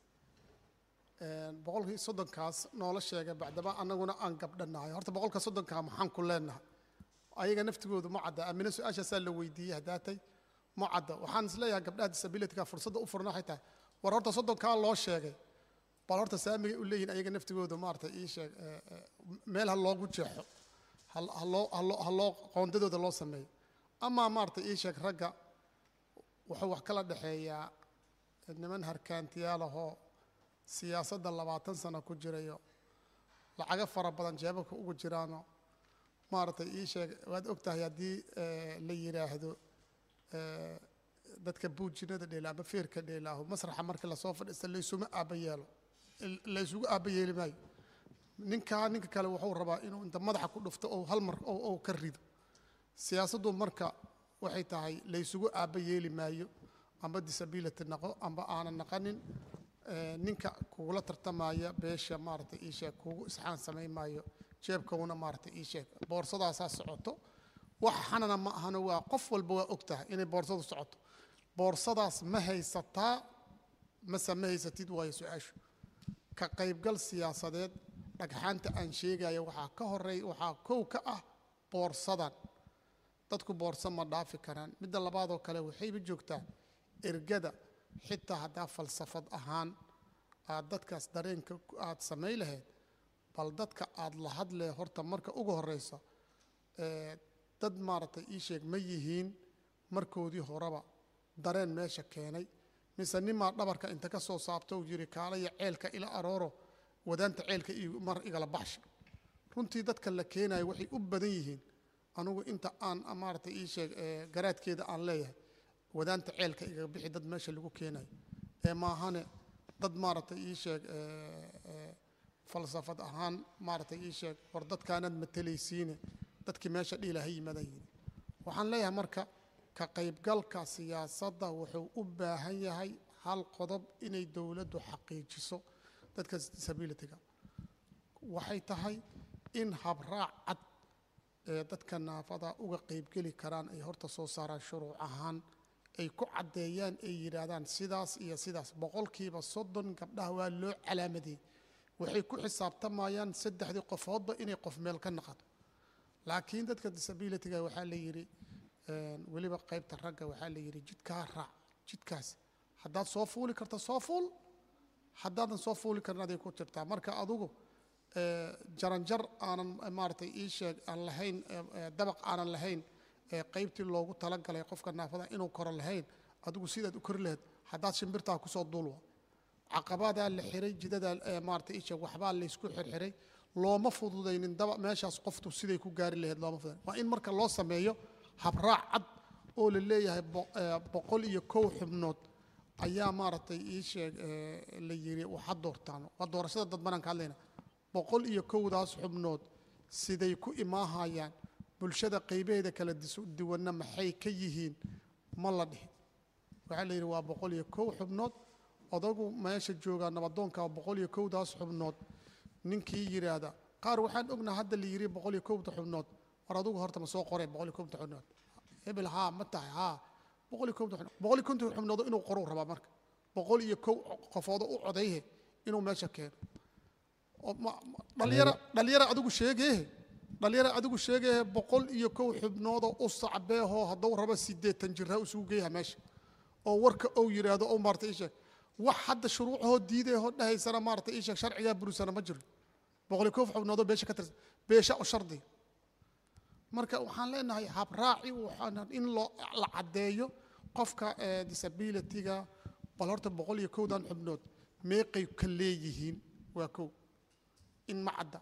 Eh, boqolkii soddonkaas noola sheegay bacdama annaguna aan gabdhanahay horta boqolka soddonkaa maxaan ku leenahay ayaga naftigoodu ma cadda amina su-aashaasaa la weydiiyey haddaatay ma cadda waxaan isleeyahay gabdhaha disabilityga fursadda u furna waxay tahay war horta soddonkaa loo sheegay bal horta saamigay u leeyihin ayaga naftigoodu maarata ii sheeg eh, eh, meel ha loogu jeexo hal- ha loo- ha loo- ha loo qoondadooda loo sameeyo amaa maarata ii sheeg ragga wuxuu wax kala dhexeeyaa niman harkaantiyaalahoo siyaasadda labaatan sano ku jirayo lacago fara badan jeebabka ugu jiraano maaragtay ii sheeg waad og tahay haddii eh, la yidhaahdo eh, dadka buujinada dheela ama feerka dheelaaho masraxa markii lasoo fadhiista laysuma aaba yeelo il- laysugu aaba yeeli maayo ninkaa ninka kale wuxuu rabaa inuu inta madaxa ku dhufto oo hal mar oo oo ka rido siyaasaddu marka waxay tahay laysugu aaba yeeli maayo amba disability naqo amba aanan naqanin eh, ninka kugula tartamaya beesha maaragtay ii sheeg kugu isxaan samayn maayo jeebkawuna maaragtay ii sheeg boorsadaasaa socoto wax xanana ma ahano waa qof walba waa og tahay inay boorsadu socoto boorsadaas ma haysataa mase ma haysatid waayo su-aashu ka qaybgal siyaasadeed dhagxaanta aan sheegaya waxaa ka horeey waxaa kow ka ah boorsadan dadku boorso ma dhaafi karaan midda labaadoo kale waxayba joogtaa ergada xitaa haddaa falsafad ahaan aad dadkaas dareenka ku- aad samay lahayd bal dadka aad la hadlee horta marka ugu horeysa ee, dad maaragtay ii sheeg ma yihiin markoodii horeba dareen meesha keenay mise nimaa dhabarka inta ka soo saabta uu yidhi kaalaya ceelka ila arooro wadaanta ceelka iyo mar igala baxsha runtii dadka la keenayo waxay u badan yihiin anugu inta aan maaragtay ii sheeg ee, garaadkeeda aan leeyahay wadaanta ceelka igaga bixi dad meesha lagu keenayo ee maahane dad maaragtay ii sheeg ee, ee, falsafad ahaan maaragtay ii sheeg war dadkaanaad matalaysiine dadkii meesha dhiila ha yimaadaan yidhi waxaan leeyahay marka ka qaybgalka siyaasadda wuxuu u baahan yahay hal qodob inay dowladdu xaqiijiso dadka disabilityga waxay tahay in habraac cad ee dadka naafada uga qaybgeli karaan ay horta soo saaraan shuruuc ahaan ay ku caddeeyaan ay yidhaahdaan sidaas iyo sidaas boqolkiiba soddon gabdhaha waa loo calaamadiyey waxay ku xisaabtamayaan saddexdii qofoodba inay qof meel ka naqato laakiin dadka disabilityga waxaa la yidhi een, weliba qaybta ragga waxaa la yidhi jidkaa raac jidkaas haddaad soo fuuli karta soo fuul haddaadan soo fuuli karin aday ku jirtaa marka adugu ee, jaranjar aanan eh, maaragtay ii sheeg aan lahayn eh, eh, dabaq aanan lahayn ee qaybtii loogu talagalay qofka naafada inuu koro lahayn adigu sidaad u kori lahayd haddaad shimbirtaa kusoo duulwa caqabadaa la xiray jidadaa ee maaragtay ii sheeg waxbaa laysku xirxiray looma fududaynin daba meeshaas qoftu siday ku gaari lahayd looma fududayn waa in marka loo sameeyo habraac cad oo la leeyahay bo- ee, boqol iyo kow xubnood ayaa maaragtay ii sheeg ee, la yiri waxaad doortaan waa doorashada dad banaan ka hadlayna boqol iyo kowdaas xubnood siday ku imaahayaan bulshada qaybaheeda kala disu- duwanna maxay ka yihiin ma la dhihin waxaa la yidhi waa boqol iyo kow xubnood odagu meesha joogaa nabadoonka boqol iyo kowdaas xubnood ninkii yidhaahda qaar waxaan ognaa hadda la yidhi boqol iyo kowda xubnood war adugu horta ma soo qoreen boqol iyo kowda xubnood hebel haa ma tahay haa boqol iyo kowda xubnood boqol iyo konton xubnood inuu qoruu rabaa marka boqol iyo kow qofoodo u codayhe inuu meesha keeno oo ma- ma- dhalinyaro dhalinyaro adigu sheegeehe dhalinyaro adigu sheegeehe boqol iyo kow xubnoodoo u sacbeehoo hadduu rabo sideetan jirha isugu geeyaha meesha oo warka ou yidhaahdo ou maarata ii sheeg wax hadda shuruucahoo diidayahoo dhahaysana maarata ii sheeg sharcigaa burisana ma jiro boqol iyo kow xubnoodoo beesha ka tirsan beesha u shardi marka waxaan leenahay habraaci waxaan in loo la caddeeyo qofka eh, disabilityga bal horta boqol iyo kowdan xubnood meeqay ka leeyihiin waa kow in ma cadda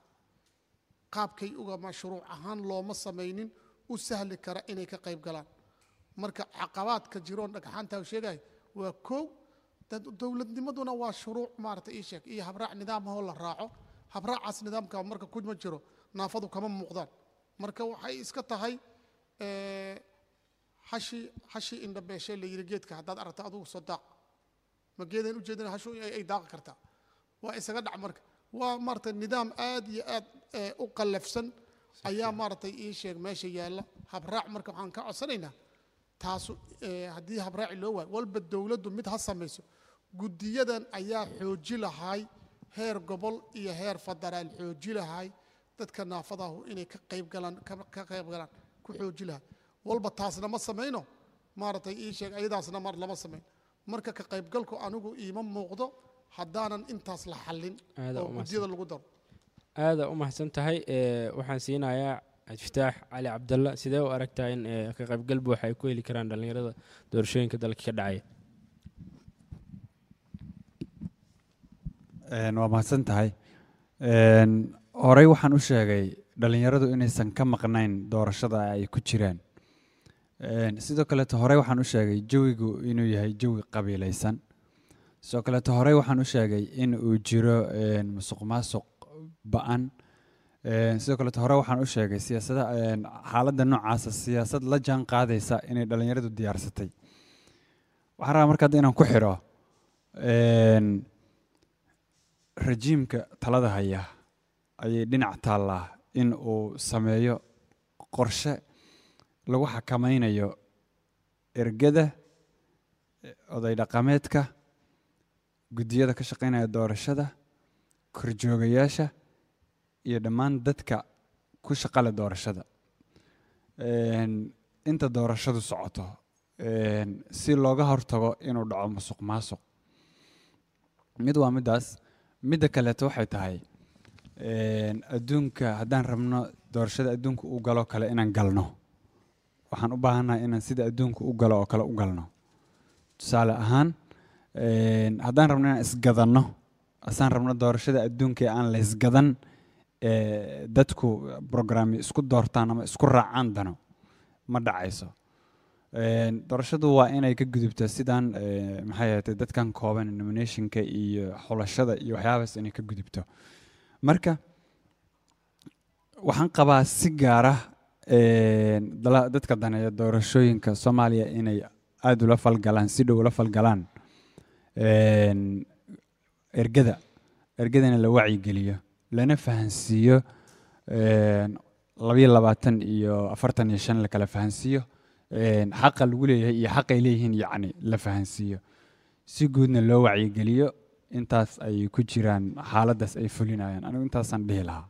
qaabkay uga mashruuc ahaan looma samaynin u sahli kara inay ka qayb galaan marka caqabaadka jiroon dhagxaanta sheegay waa kow dad dowladnimaduna waa shuruuc maarata ii sheeg iyo habraac nidaamahoo la raaco habraacaas nidaamka marka kuma jiro naafadu kama muuqdaan marka waxay iska tahay eh, hashi hashi indhabeeshe la yidhi geedka haddaad aragta adugu soo daaq ma geedan u jeedina hashu ay ay daaqi kartaa waa isaga dhac marka waa maaragtay nidaam aad iyo aad eh, u qallafsan ayaa maaragtay ii sheeg meesha yaalla habraac marka waxaan ka codsanaynaa taasu eh, haddii habraaci loo waayo walba dowladdu mid ha samayso guddiyadan ayaa xooji lahay heer gobol iyo heer federaal xooji lahay dadka naafadahu inay ka qayb galaan ka ka qayb galaan ku xooji lahay walba taasna ma samayno maaragtay ii sheeg ayadaasna mar lama samayn marka ka qaybgalku anigu iima muuqdo haddaanan intaas la xallin Aad oo u guddiyada lagu daro aada u mahadsan tahay ee, waxaan siinayaa iftaax cali cabdalla sidee u aragtaa in ee, ka qaybgal buuxa ay ku heli karaan dhallinyarada doorashooyinka dalka ka dhacaya Een, waa mahadsan tahay Een, horey waxaan u sheegay dhalinyaradu inaysan ka maqnayn doorashada ay ku jiraan Een, sidoo kaleeto horey waxaan u sheegay jawigu inuu yahay jawi qabiilaysan sidoo kaleeto horey waxaan u sheegay in uu jiro een, musuq maasuq ba-an Een, sidoo kaleeto hore waxaan u sheegay siyaasada een, xaaladda noocaasa siyaasad la jaan qaadaysa inay dhalinyaradu diyaarsatay waxaan rabaa marka hadda inaan ku xiro een, rajiimka talada haya ayay dhinac taallaa in uu sameeyo qorshe lagu xakamaynayo ergada eh, oday dhaqameedka guddiyada ka shaqaynaya doorashada korjoogayaasha iyo dhammaan dadka ku shaqale doorashada Een, inta doorashadu socoto een, si looga hortago inuu dhaco musuq maasuq mid waa middaas midda kaleeto waxay tahay een, adduunka haddaan rabno doorashada adduunka u galo kale inaan galno waxaan u baahannahay inaan sida adduunka u galo oo kale u galno tusaale ahaan een, haddaan rabno inaan isgadanno asaan rabno doorashada adduunka ee aan la isgadan ee dadku programmi isku doortaan ama isku raacaan dano ma dhacayso Een, doorashadu waa inay ka gudubtaa sidaan ee, maxay ahaatay dadkan kooban nominationka iyo xulashada iyo waxyaabaas inay ka gudubto marka waxaan qabaa si gaara een, dala- dadka daneeya doorashooyinka soomaaliya inay aada ula falgalaan si dhow ula falgalaan een, ergada ergadana la wacyigeliyo lana fahansiiyo een, labayo labaatan iyo afartan iyo shan la kala fahansiiyo een, xaqa lagu leeyahay iyo xaqay leeyihiin yacni la fahansiiyo si guudna loo wacyigeliyo intaas ay ku jiraan xaaladdaas ay fulinayaan anigu intaasaan dhihi lahaa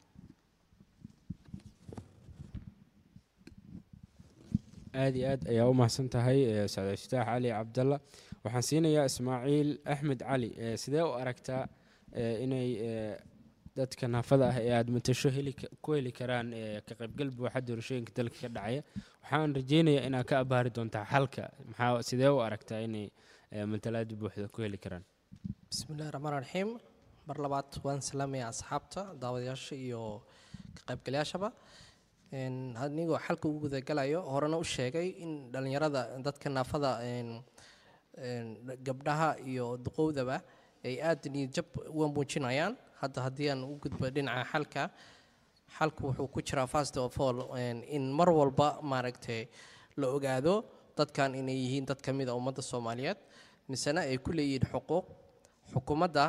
aad iyo aad ayaa u mahadsan tahay eh, sacdi iftaax cali cabdalla waxaan siinayaa ismaaciil axmed cali eh, sidee u aragtaa eh, inay eh, dadka naafada ah ee aada matasho heli ka- ku heli karaan eh, ka qaybgal buuxa doorashooyinka dalka ka dhacaya waxaan rajeynayaa inaad ka abaari doontaa xalka maxaa sidee u aragtaa inay eh, matalaada buuxda ku heli karaan bismillahi raxmaan raxiim mar labaad waan salaamaya asxaabta daawadayaasha iyo ka qaybgalayaashaba Een, anigoo xalka ugu gudagalayo horena u sheegay in dhallinyarada dadka naafada een, een, gabdhaha iyo duqowdaba ay aada niyadjab uga muujinayaan hadda haddii aan u gudbo dhinaca xalka xalku wuxuu ku jiraa first of all een, in mar walba maaragtay la ogaado dadkan inay yihiin dad ka mid a ummadda soomaaliyeed misena ay ku leeyihiin xuquuq xukuumadda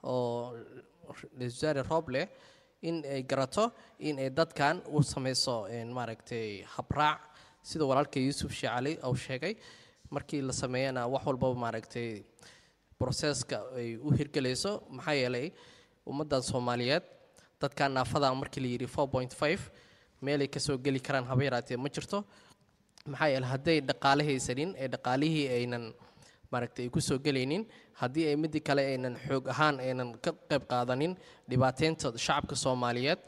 oo ra-iisul wasaare roble in ay garato in ay dadkan u samayso een, maaragtay habraac sida walaalka yuusuf sheekh cali uu sheegay markii la sameeyana wax walbaba maaragtay broseska ay u hirgelayso maxaa yeelay ummaddan soomaaliyeed dadkan naafada markii la yidhi four point five meelay kasoo geli karaan haba yaraatee ma jirto maxaa yeelay hadday dhaqaale haysanin ee dhaqaalihii aynan maaragtay ay kusoo gelaynin haddii ay midii kale aynan xoog ahaan aynan ka qayb qaadanin dhibaateynta shacabka soomaaliyeed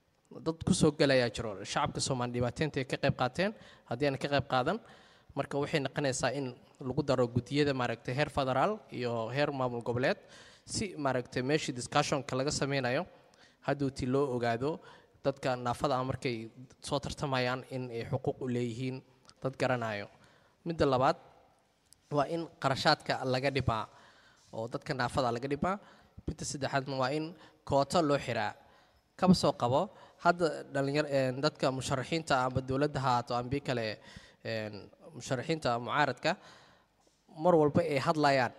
dad kusoo gelayaa jiro shacabka soomaali dhibaateynta ay ka qayb qaateen haddii aanan ka qayb qaadan marka waxay noqonaysaa in lagu daro gudiyada maaragtay heer federaal iyo heer maamul goboleed si maaragtay meeshii discussionka laga sameynayo hadduuti loo ogaado dadka naafada ah markay soo tartamayaan in ay xuquuq u leeyihiin dad garanayo midda labaad waa in qarashaadka laga dhibaa oo dadka naafada laga dhibaa midda saddexaadna waa in kooto loo xiraa kaba soo qabo hadda dhalinyar een, dadka musharaxiinta amba dowladda ha haato ambi kale een, musharaxiinta mucaaradka mar walba ay hadlayaan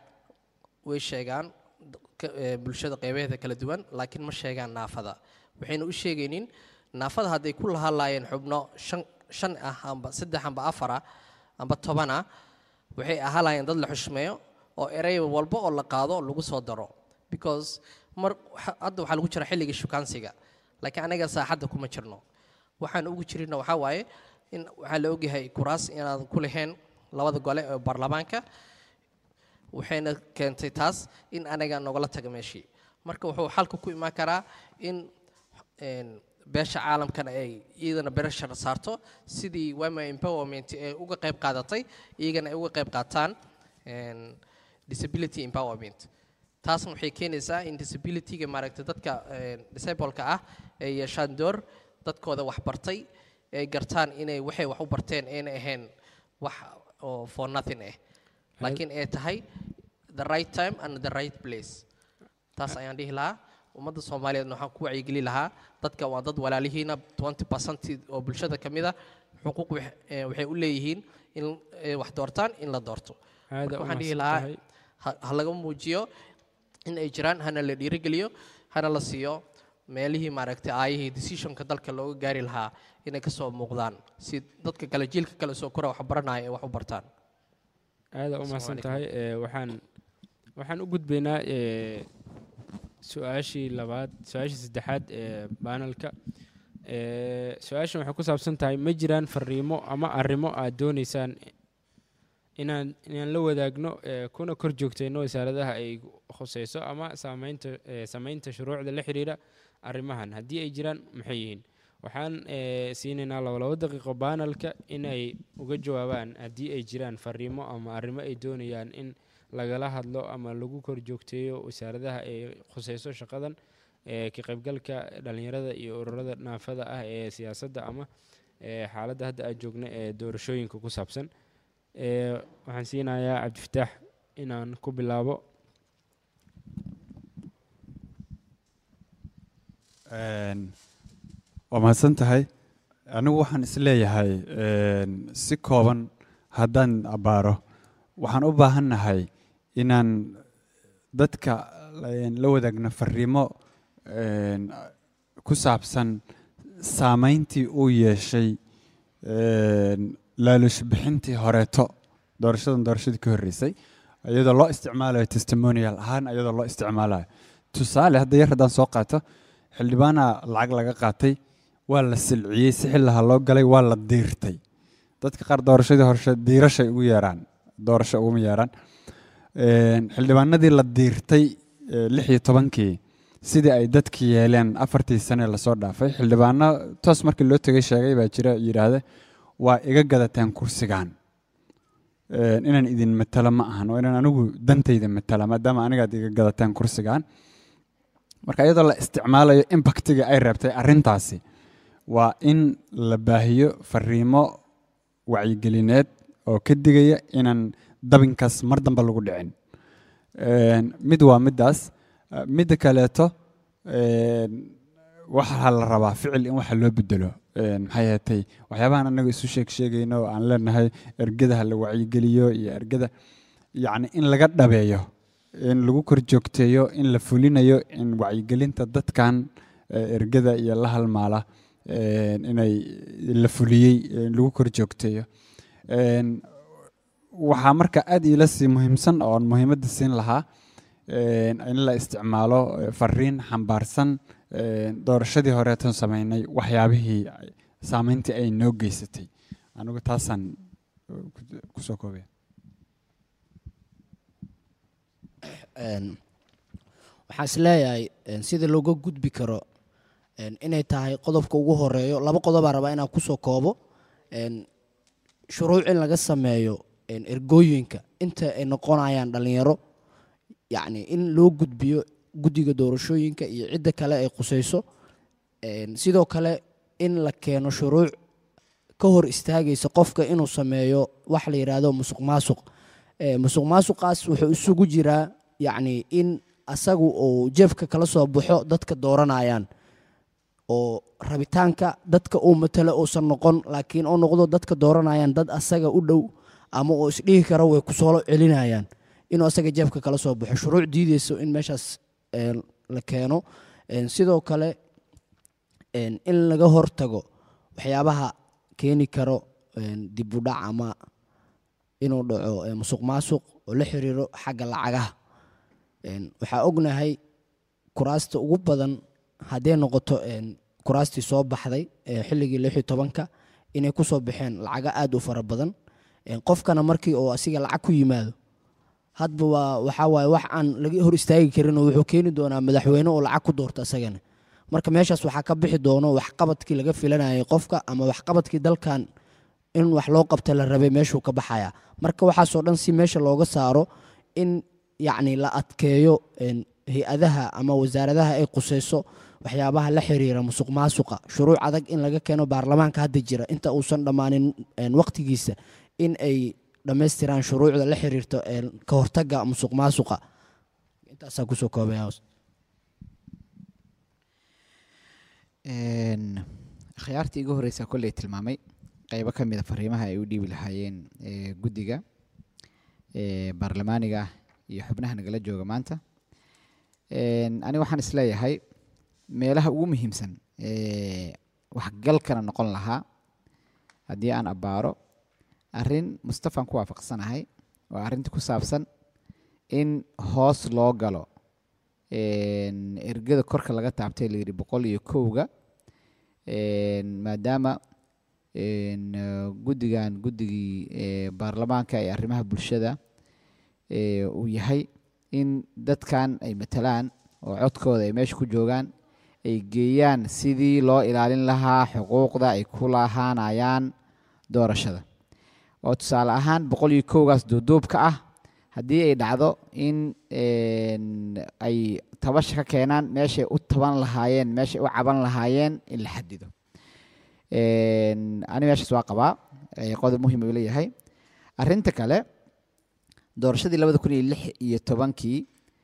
way sheegaan ka- ee, bulshada qeybaheeda kala duwan laakiin ma sheegaan naafada waxayna u sheegaynin naafada hadday ku lahadlaayeen xubno shan shan ah amba saddex amba afar ah amba toban ah waxay ahalayeen dad la xushmeeyo oo erey walba oo la qaado lagu soo daro because mar waxa- hadda waxaa lagu jira xilligii shukaansiga laakiin anaga saaxadda kuma jirno waxaan ugu jirina waxaa waaye in waxaa la ogyahay kuraas inaadan ku lahayn labada gole ee baarlamaanka waxayna keentay taas in anaga nogala taga meeshii marka wuxuu xalka ku imaan karaa in een, beesha caalamkana ay iyadana bereshar saarto sidii wama empowerment ee uga qayb qaadatay iyagana ay uga qayb qaataan een, disability empowerment taasna waxay keenaysaa in disabilityga maaragtay dadka een, disableka ah ay yeeshaan door dadkooda wax bartay ay gartaan inay waxay wax u barteen ayna ahayn wax oo for nothing ah laakiin ay tahay the right time and the right place taas ayaan dhihi lahaa ummadda soomaaliyeedna waxaan ku wacyigeli lahaa dadka waa dad walaalihiina 20 percent oo bulshada ka mid a xuquuq wax- eh, waxay u leeyihiin in ay wax doortaan in la doorto Aad Marka u waxaan dhihi mahadsan lahaa tahay. ha ha laga muujiyo in ay jiraan hana la dhiirigeliyo hana la siiyo meelihii maaragtay aayihii decisionka dalka looga gaari lahaa inay kasoo muuqdaan si dadka kale jiilka kale soo kora wax baranaya ay wax u bartaan aada u Assalaamu mahadsan calaykum. tahay ee, waxaan waxaan u gudbaynaa ee, su-aashii labaad su-aashii saddexaad ee baanalka Ee, su-aashan waxay ku saabsan tahay ma jiraan fariimo ama arrimo aad dooneysaan inaan inaan la wadaagno ee, kuna kor joogtayno wasaaradaha ay khuseyso ama saameynta ee, sameynta shuruucda la xiriira arrimahan haddii ay jiraan maxay yihiin waxaan ee, siinaynaa laba labo daqiiqo baanalka in ay uga jawaabaan haddii ay jiraan fariimo ama arrimo ay doonayaan in lagala hadlo ama lagu kor joogteeyo wasaaradaha ay khuseyso shaqadan ee, ka qaybgalka dhalinyarada iyo ururada naafada ah ee siyaasadda ama ee, xaaladda hadda aan joogna ee doorashooyinka ku saabsan ee, waxaan siinayaa cabdifataax inaan ku bilaabo Een, waa mahadsan tahay anigu waxaan isleeyahay een, si kooban haddaan abbaaro waxaan u baahannahay inaan dadka een, la wadaagno fariimo een, ku saabsan saameyntii uu yeeshay een, laalush bixintii horeeto doorashadan doorashadii ka horreysay iyadoo loo isticmaalayo testimonial ahaan iyadoo loo isticmaalayo tusaale hadda yar haddaan soo qaato xildhibaana lacag laga qaatay waa la silciyey si xillaha loo galay waa la diirtay dadka qaar doorashadii horeshe diirashay ugu yeeraan doorasho uguma yeeraan Een, xildhibaanadii la diirtay ee, lix iyo tobankii sidii ay dadki yeeleen afartii sane lasoo dhaafay xildhibaano toos markii loo tegay sheegay baa jira yidhaahde waa iga gadateen kursigan Een, inaan idin matalo ma ahan waa inaan anigu dantayda matala maadaama anigaad iga gadateen kursigan marka iyadoo la isticmaalayo impactiga ay reebtay arrintaasi waa in la baahiyo fariimo wacyigelineed oo ka digaya inaan dabinkaas mar dambe lagu dhicin Een, mid waa middaas Eh, midda kaleeto een, waxaa la rabaa ficil in waxa loo bedelo Een, maxay ahaatay waxyaabahan anaga isu sheeg sheegayno oo aan leenahay ergadaha la wacyigeliyo iyo ergada yacni in laga dhabeeyo in lagu kor joogteeyo in la fulinayo in wacyigelinta dadkan eh, ergada iyo la halmaala een, inay la fuliyey in lagu kor joogteeyo Een, waxaa marka aad iila sii muhiimsan oon muhiimadda siin lahaa een, in la isticmaalo eh, fariin xambaarsan een, doorashadii horeetan sameynay waxyaabihii ay- saameyntii ay noo geysatay anigu taasaan eh, ku- kusoo koobaya Een, waxaan is leeyahay een, sida looga gudbi karo een, inay tahay qodobka ugu horeeyo laba qodobaa rabaa inaan kusoo koobo een, shuruuc in laga sameeyo een, ergooyinka inta ay noqonayaan dhalinyaro yacni in loo gudbiyo guddiga doorashooyinka iyo cidda kale ay qusayso een, sidoo kale in la keeno shuruuc ka hor istaagaysa qofka inuu sameeyo wax la yidhaahdo musuq maasuq Ee, musuq maasuqaas wuxuu isugu jiraa yacni in asagu uu jeefka kala soo baxo dadka dooranayaan oo rabitaanka dadka uu matalo uusan noqon laakiin uu noqdo dadka dooranayaan dad asaga u dhow ama uu isdhihi karo way kusoo celinayaan inuu asaga jeefka kala soo baxo shuruuc diideyso in meeshaas een, la keeno Een, sidoo kale een, in laga hortago waxyaabaha keeni karo een, dib u dhac ama inuu dhaco ee, musuq maasuq oo la xiriiro xagga lacagaha Een, waxaa ognahay kuraasta ugu badan hadday noqoto een, kuraastii soo baxday ee xilligii lix iyo tobanka inay ku soo baxeen lacaga aad u fara badan Een, qofkana markii uu asiga lacag ku yimaado hadba waa waxaa waaye wax aan laga hor istaagi karin oo wuxuu keeni doonaa madaxweyne oo lacag ku doorta asagana marka meeshaas waxaa ka bixi doono waxqabadkii laga filanayay qofka ama waxqabadkii dalkan in wax loo qabta la rabay meeshuu ka baxaya marka waxaasoo dhan si meesha looga saaro in yacni la adkeeyo een, hay-adaha ama wasaaradaha ay qusayso waxyaabaha la xiriira musuq maasuqa shuruuc adag in laga keeno baarlamaanka hadda jira inta uusan dhammaanin een, waqtigiisa in ay dhammaystiraan shuruucda la xiriirto een, ka hortagga musuq maasuqa intaasaa kusoo koobaya hoos Een, akhyaartii igu horeysa kolley tilmaamay qeybo ka mid a fariimaha ay u dhiibi lahaayeen ee, guddiga ee, baarlamaaniga iyo xubnaha nagala jooga maanta Een, aniga waxaan isleeyahay meelaha ugu muhiimsan ee waxgalkana noqon lahaa haddii aan abbaaro arrin mustafaan ku waafaqsanahay waa arrinta ku saabsan in hoos loo galo een, ergada korka laga taabtay la yidhi boqol iyo kowga een, maadaama een, eh, guddigan guddigii eh, baarlamaanka ee arrimaha bulshada ee uu yahay in dadkan ay matalaan oo codkooda ay meesha ku joogaan ay geeyaan sidii loo ilaalin lahaa xuquuqda ay ku lahaanayaan doorashada oo tusaale ahaan boqol iyo kowgaas duuduubka ah haddii ay dhacdo in een, ay tabasha ka keenaan meeshay u taban lahaayeen meeshay u caban lahaayeen in la xadido Een, ani meeshaas waa qabaa ee qodob muhiim uu leeyahay arrinta kale doorashadii labada kun iyo lix iyo tobankii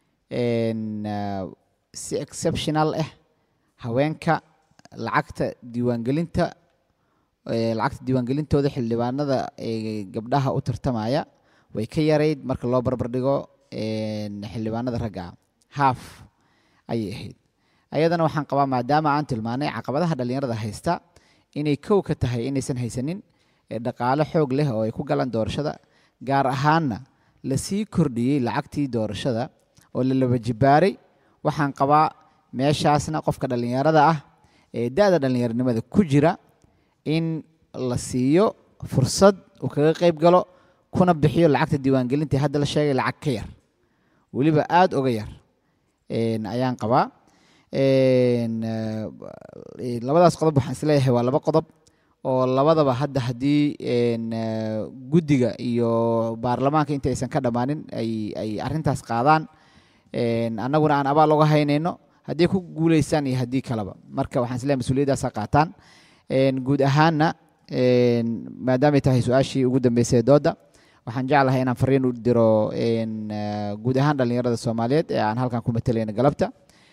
een, ah, si exceptional ah haweenka lacagta diiwaangelinta ee, lacagta diiwaangelintooda xildhibaanada ee gabdhaha u tartamaya way ka yarayd marka loo barbar dhigo een, xildhibaanada ragga ah half ayay ahayd ayadana waxaan qabaa maadaama aan tilmaanay caqabadaha dhallinyarada haysta inay kow ka tahay inaysan haysanin ee dhaqaale xoog leh oo ay ku galaan doorashada gaar ahaanna la sii kordhiyey lacagtii doorashada oo la laba jibaaray waxaan qabaa meeshaasna qofka dhallinyarada ah ee da-da dhallinyaronimada ku jira in la siiyo fursad uu kaga qayb galo kuna bixiyo lacagta diiwaangelinta ee hadda la sheegay lacag ka yar weliba aada uga yar een, ayaan qabaa Een, eh, eh, labadaas qodob waxaan isleeyahay waa laba qodob oo labadaba hadda haddii een, eh, guddiga iyo baarlamaanka inta aysan ka dhammaanin ay ay arrintaas qaadaan een, annaguna aan abaal uga haynayno haddii ku guuleystaan iyo haddii kaleba marka waxaan isleeyahay mas-uuliyaddaasa qaataan Een, guud ahaanna een, maadaamay tahay su-aashii ugu dambeysay ee doodda waxaan jeclahay inaan fariin u diro een, eh, guud ahaan dhallinyarada soomaaliyeed ee aan halkan ku matalayna galabta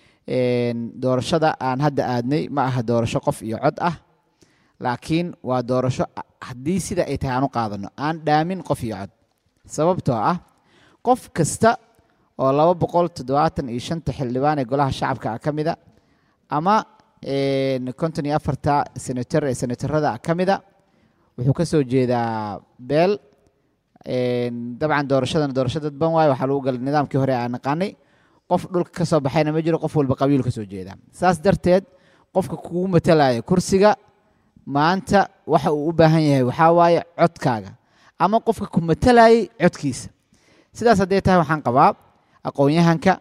Een, doorashada aan hadda aadnay ma aha doorasho qof iyo cod ah laakiin waa doorasho a- haddii sida ay tahay aan u qaadano aan dhaamin qof iyo cod sababtoo ah qof kasta oo laba boqol toddobaatan iyo shanta xildhibaan ee golaha shacabka ah ka mida ama een, konton iyo afarta senator ee senatarada ka mida wuxuu ka soo jeedaa beel een, dabcan doorashadana doorasho dadban waayo waxaa lagu galay nidaamkii hore aan naqaanay qof dhulka ka soo baxayna ma jiro qof walba qabiil ka soo jeeda saas darteed qofka kugu matalaya kursiga maanta waxa uu u baahan yahay waxaa waaye codkaaga ama qofka ku matalayay codkiisa sidaas hadday tahay waxaan qabaa aqoon-yahanka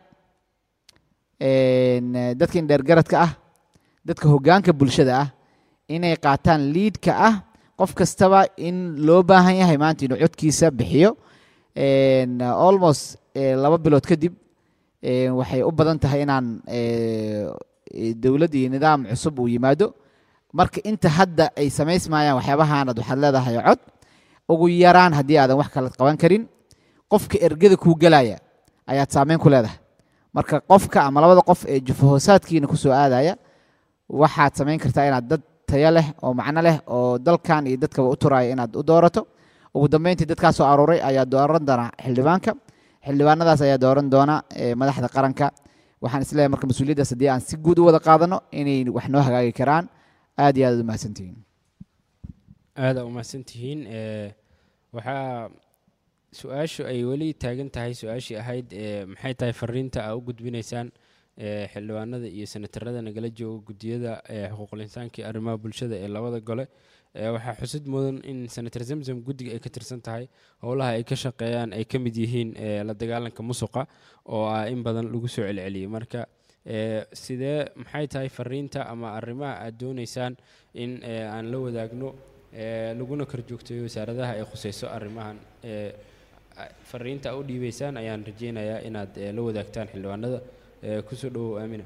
een, eh, dadka indheergaradka ah dadka hoggaanka bulshada ah inay qaataan liidka ah qof kastaba in loo baahan yahay maanta inuu codkiisa bixiyo Een, almost eh, laba bilood kadib een, waxay u badan tahay inaan eh, eh, dowlad iyo nidaam cusub uu yimaado marka inta hadda ay samaysmayaan waxyaabahaanad waxaad leedahay cod ugu yaraan haddii aadan wax kala qaban karin qofka ergada kuu gelaya ayaad saameyn ku leedahay marka qofka ama labada qof ee jufahoosaadkiina kusoo aadaya waxaad samayn kartaa inaad dad tayo leh oo macno leh oo dalkan iyo dadkaba u turaya inaad u doorato ugu dambeyntii dadkaa soo aruuray ayaa dooran doona xildhibaanka xildhibaanadaas ayaa dooran doona eh, madaxda qaranka waxaan isleeyahay marka mas-uuliyaddaas haddii aan si guud u wada qaadano inay wax noo hagaagi karaan aad iyo aad u mahadsantihiin aada umahadsan tihiin ee, waxaa su-aashu ay weli taagan tahay su-aashii ahayd ee, maxay tahay fariinta aa u gudbinaysaan ee, xildhibaanada iyo senatarada nagala jooga guddiyada ee, xuquuqul insaanka iyo arrimaha bulshada ee labada gole ee, waxaa xusid mudan in senator zamzam guddiga ay ka tirsan tahay howlaha ay ka shaqeeyaan ay ka mid yihiin ee, la dagaalanka musuqa oo ah in badan lagu soo celceliyey marka ee, sidee maxay tahay fariinta ama arrimaha aad doonaysaan in ee, aan la wadaagno ee, laguna korjoogteeyo wasaaradaha ay khuseyso arrimahan ee, a- fariinta aa u dhiibeysaan ayaan rajeynayaa inaad ee, la wadaagtaan xildhibaanada ee, kusoo dhowow aamina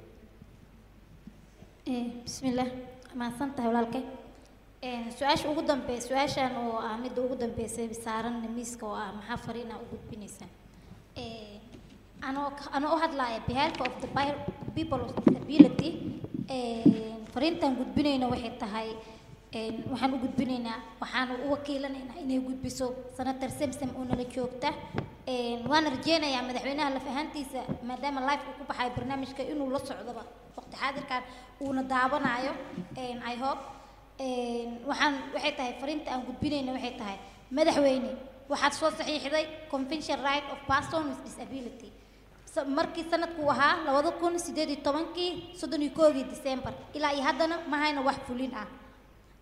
Eh, bismillaah mahadsan tahay walaalkay Een, su-aasha ugu dambe su-aashan oo ah midda ugu dambeysay saaran miiska oo ah maxaa fariina u gudbinaysaan Eh, anoo ka- anoo u hadlaya behalf of the bi- people of disability een, fariintan gudbinayna waxay tahay een, waxaan u gudbinaynaa waxaan u wakiilanaynaa inay gudbiso senator samsom oo nala joogta Een, waan rajeynayaa madaxweynaha laf ahaantiisa maadaama life uu ku baxayo barnaamijka inuu la socdoba waqti xaadirkan uuna daawanayo Een, i hope Een, waxaan waxay tahay fariinta aan gudbinayna waxay tahay madaxweyne waxaad soo saxiixday convention right of person with disability Sa- markii sanadku ahaa labada kun sideed iyo tobankii soddon iyo koogii december ilaa iyo haddana ma hayna wax fulin ah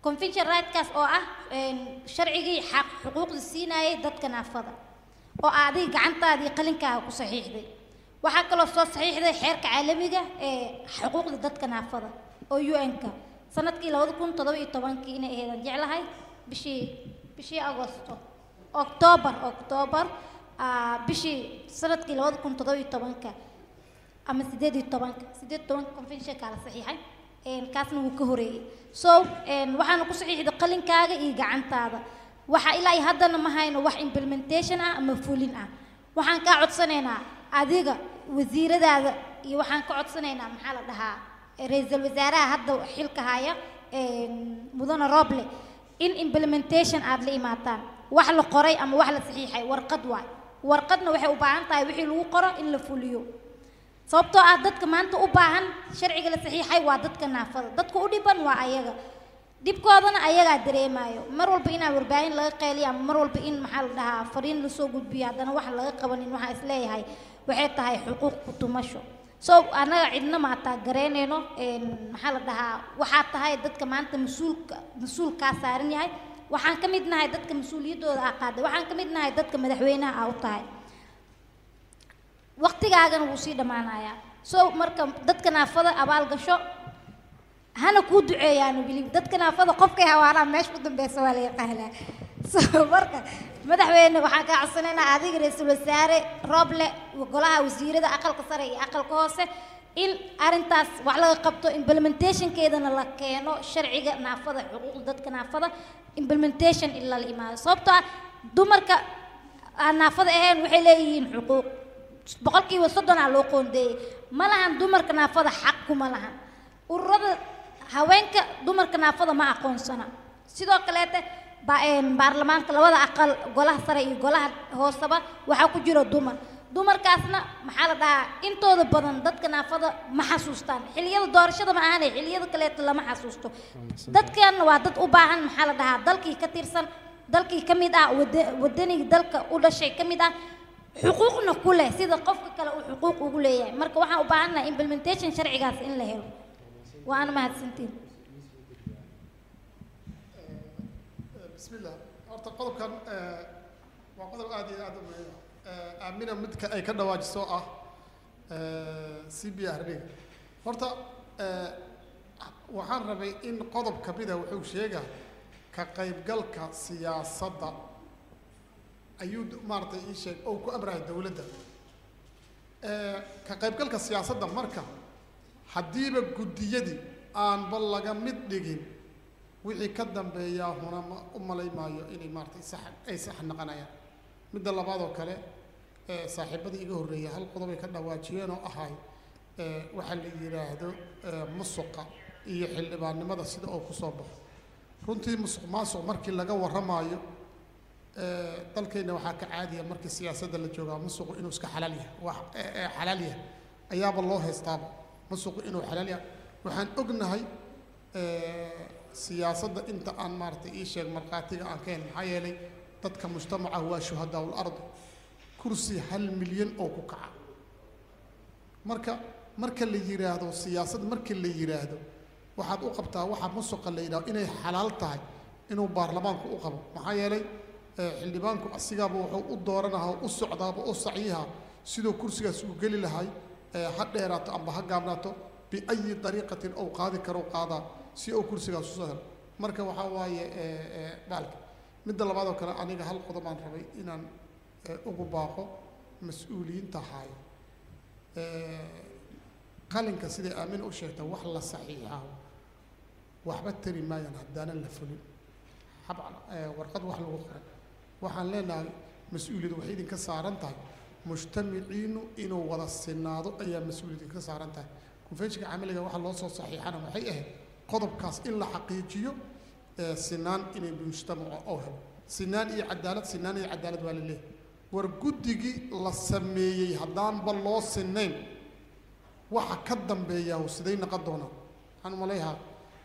convention rightkaas oo ah een, sharcigii xaq xuquuqda siinayay dadka naafada oo adiga gacantaadii qalinkaaga ku saxiixday waxaa kaloo soo saxiixday xeerka caalamiga ee xuquuqda dadka naafada oo un-ka sanadkii labada kun toddoba iyo tobankii inay ahaydaan jeclahay bishii bishii agosto octoobar octoobar ah, bishii sanadkii labada kun toddoba iyo tobanka ama sideed iyo tobanka sideed iyo tobanka conventionkaa la saxiixay een, kaasna wuu ka horeeyey so een, waxaana ku saxiixday qalinkaaga iyo gacantaada waxa ilaa iyo haddana ma hayno wax implementation ah ama fulin ah waxaan kaa codsanaynaa adiga wasiiradaada iyo waxaan ka codsanaynaa maxaa la dhahaa ra-iisul wasaaraha hadda xilka haya een, mudane roble in implementation aad la imaataan wax la qoray ama wax la saxiixay warqad waay warqadna waxay u baahan tahay wixii lagu qoro in la fuliyo sababtoo ah dadka maanta u baahan sharciga la saxiixay waa dadka naafada dadka u dhiban waa ayaga dhibkoodana ayagaa dareemayo mar walba inaa warbaahin laga qeeliyo ama mar walba in maxaa la dhahaa fariin lasoo gudbiyo haddana wax laga qabanin waxaa isleeyahay waxay tahay xuquuq ku tumasho so annaga cidna maataa garaynayno een, maxaa la dhahaa waxaa tahay dadka maanta mas-uulka mas-uulkaa saaran yahay waxaan ka mid nahay dadka mas-uuliyaddooda aa qaaday waxaan ka mid nahay dadka madaxweynaha aa u tahay waqtigaagana wuu sii dhammaanayaa so marka dadka naafada abaal gasho hana kuu duceeyaan weli dadka naafada qofkay hawaanaa meesha u dambeysa waa la yaqaanaa so marka madaxweyne waxaan kaa codsanaynaa adiga ra-iisul wasaare rooble golaha wasiirada aqalka sare iyo aqalka hoose in arrintaas wax laga qabto implementationkeedana la keeno sharciga naafada xuquuqda dadka naafada implementation in lala imaado sababtoo ah dumarka aan naafada ahayn waxay leeyihiin xuquuq boqolkiiba soddonaa loo qoondeeyey ma lahan dumarka naafada xaq kuma lahan ururada haweenka dumarka naafada ma aqoonsana sidoo kaleete ba- een, baarlamaanka labada aqal golaha sare iyo golaha hooseba waxaa ku jira dumar dumarkaasna maxaa la dhahaa intooda badan dadka naafada ma xasuustaan xilliyada doorashada ma ahanay xilliyada kaleeta lama xasuusto dadkan waa dad u baahan maxaa la dhahaa dalkii ka tirsan dalkii ka mid ah wada- wadanigii dalka u dhashay ka mid ah xuquuqna ku leh sida qofka kale uu xuquuq ugu leeyahay marka waxaan u baahannahay implementation sharcigaas in la helo waana mahadsantiin بسم الله horta qodobkan eh, waa qodob aad iyo aad u muhiim ah Eh, aamina midka ay ka dhawaajiso ah c b r d horta eh, waxaan rabay in qodob ka mida wuxuu sheegaa ka qaybgalka siyaasadda ayuu d- maaragtay ii sheeg oo ku amraya dowladda Eh, ka qaybgalka siyaasadda marka haddiiba guddiyadii aanba laga mid dhigin wixii ka dambeeyaa huna ma u malay maayo inay maaragtay sax ay sax naqanayaan midda labaad oo kale ee saaxiibadii iga horreeyay hal qodob ay ka dhawaajiyeen oo ahay ee waxaa la yidhaahdo ee musuqa iyo xildhibaannimada sida oo kusoo baxo runtii musuq maasuq markii laga warramaayo ee dalkeenna waxaa ka caadiya markii siyaasadda la joogaa musuqu inuu iska xalaal yahay wax ee ee xalaal yahay ayaaba loo haystaaba musuqu inuu xalaal yahay waxaan ognahay ee siyaasadda inta aan maaragtay ii sheeg markhaatiga aan ka helin maxaa yeelay dadka mujtamaca waa shuhadaa ul-ardi kursi hal milyan oo ku kaca marka marka la yidhaahdo siyaasad markii la yidhaahdo waxaad u qabtaa waxa musuqa la yidhahdo inay xalaal tahay inuu baarlamaanku u qabo maxaa yeelay ee, xildhibaanku asigaaba wuxuu u dooranaha u socdaaba u sacyiha siduu kursigaas u geli lahay ee, ha dheeraato amba ha gaabnaato biayi dariiqatin ou qaadi karo qaadaa si uu kursigaas usoo helo marka waxaa waaye ee, ee, baalka midda labaad oo kale aniga hal qodob aan rabay inaan ee, ugu baaqo mas-uuliyiinta haayo ee, qalinka siday aamina u sheegta wax la saxiixaa waxba tari maayaan haddaanan la fulin hab ee, warqad wax lagu qoray waxaan leenahay mas-uuliyad waxay idinka saaran tahay mujtamiciinu inuu wada sinaado ayaa mas-uuliyad idinka saaran tahay konfenshinka camaliga waxa loo soo saxiixana waxay ahayd qodobkaas in la xaqiijiyo ee, sinaan inay mujtamaca oo helo sinaan iyo cadaalad sinaan iyo cadaalad waa la leeyahay war guddigii la sameeyey haddaanba loo sinayn waxa ka dambeeya siday naqon doonaan waxaan umaleeyahaa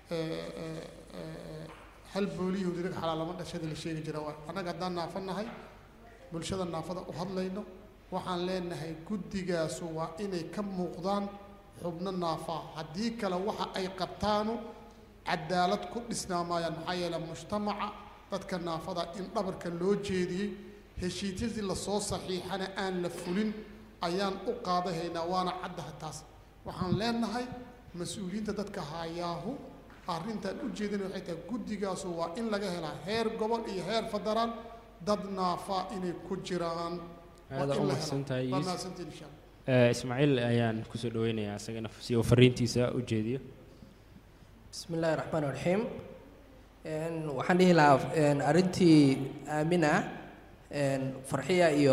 hal booliyo dirig xalaalama dhashada la sheegi jira waay annaga haddaan naafo nahay bulshada naafada u hadlayno waxaan leenahay guddigaasu waa inay ka muuqdaan xubno naafaa haddii kale waxa ay qabtaanu cadaalad ku dhisnaa maayaan maxaa yeelay mujtamaca dadka naafada in dhabarka loo jeediyey heshiisyadii lasoo saxiixana aan la fulin ayaan u qaadahaynaa waana caddaha taas waxaan leenahay mas-uuliyiinta dadka hayaahu arrintaan u jeedina waxay tahay guddigaasu waa in laga helaa heer gobol iyo heer federaal dad naafaa inay ku jiraan waa aada in u la mahadsan tahay helaa waa Yuusuf. mahadsantiin insha allah Eh, ismaaciil ayaan kusoo dhaweynayaa isagana si uu fariintiisa u jeediyo بسم الله الرحمن الرحيم Een, waxaan dhihi lahaa een, arrintii aamina een, farxiya iyo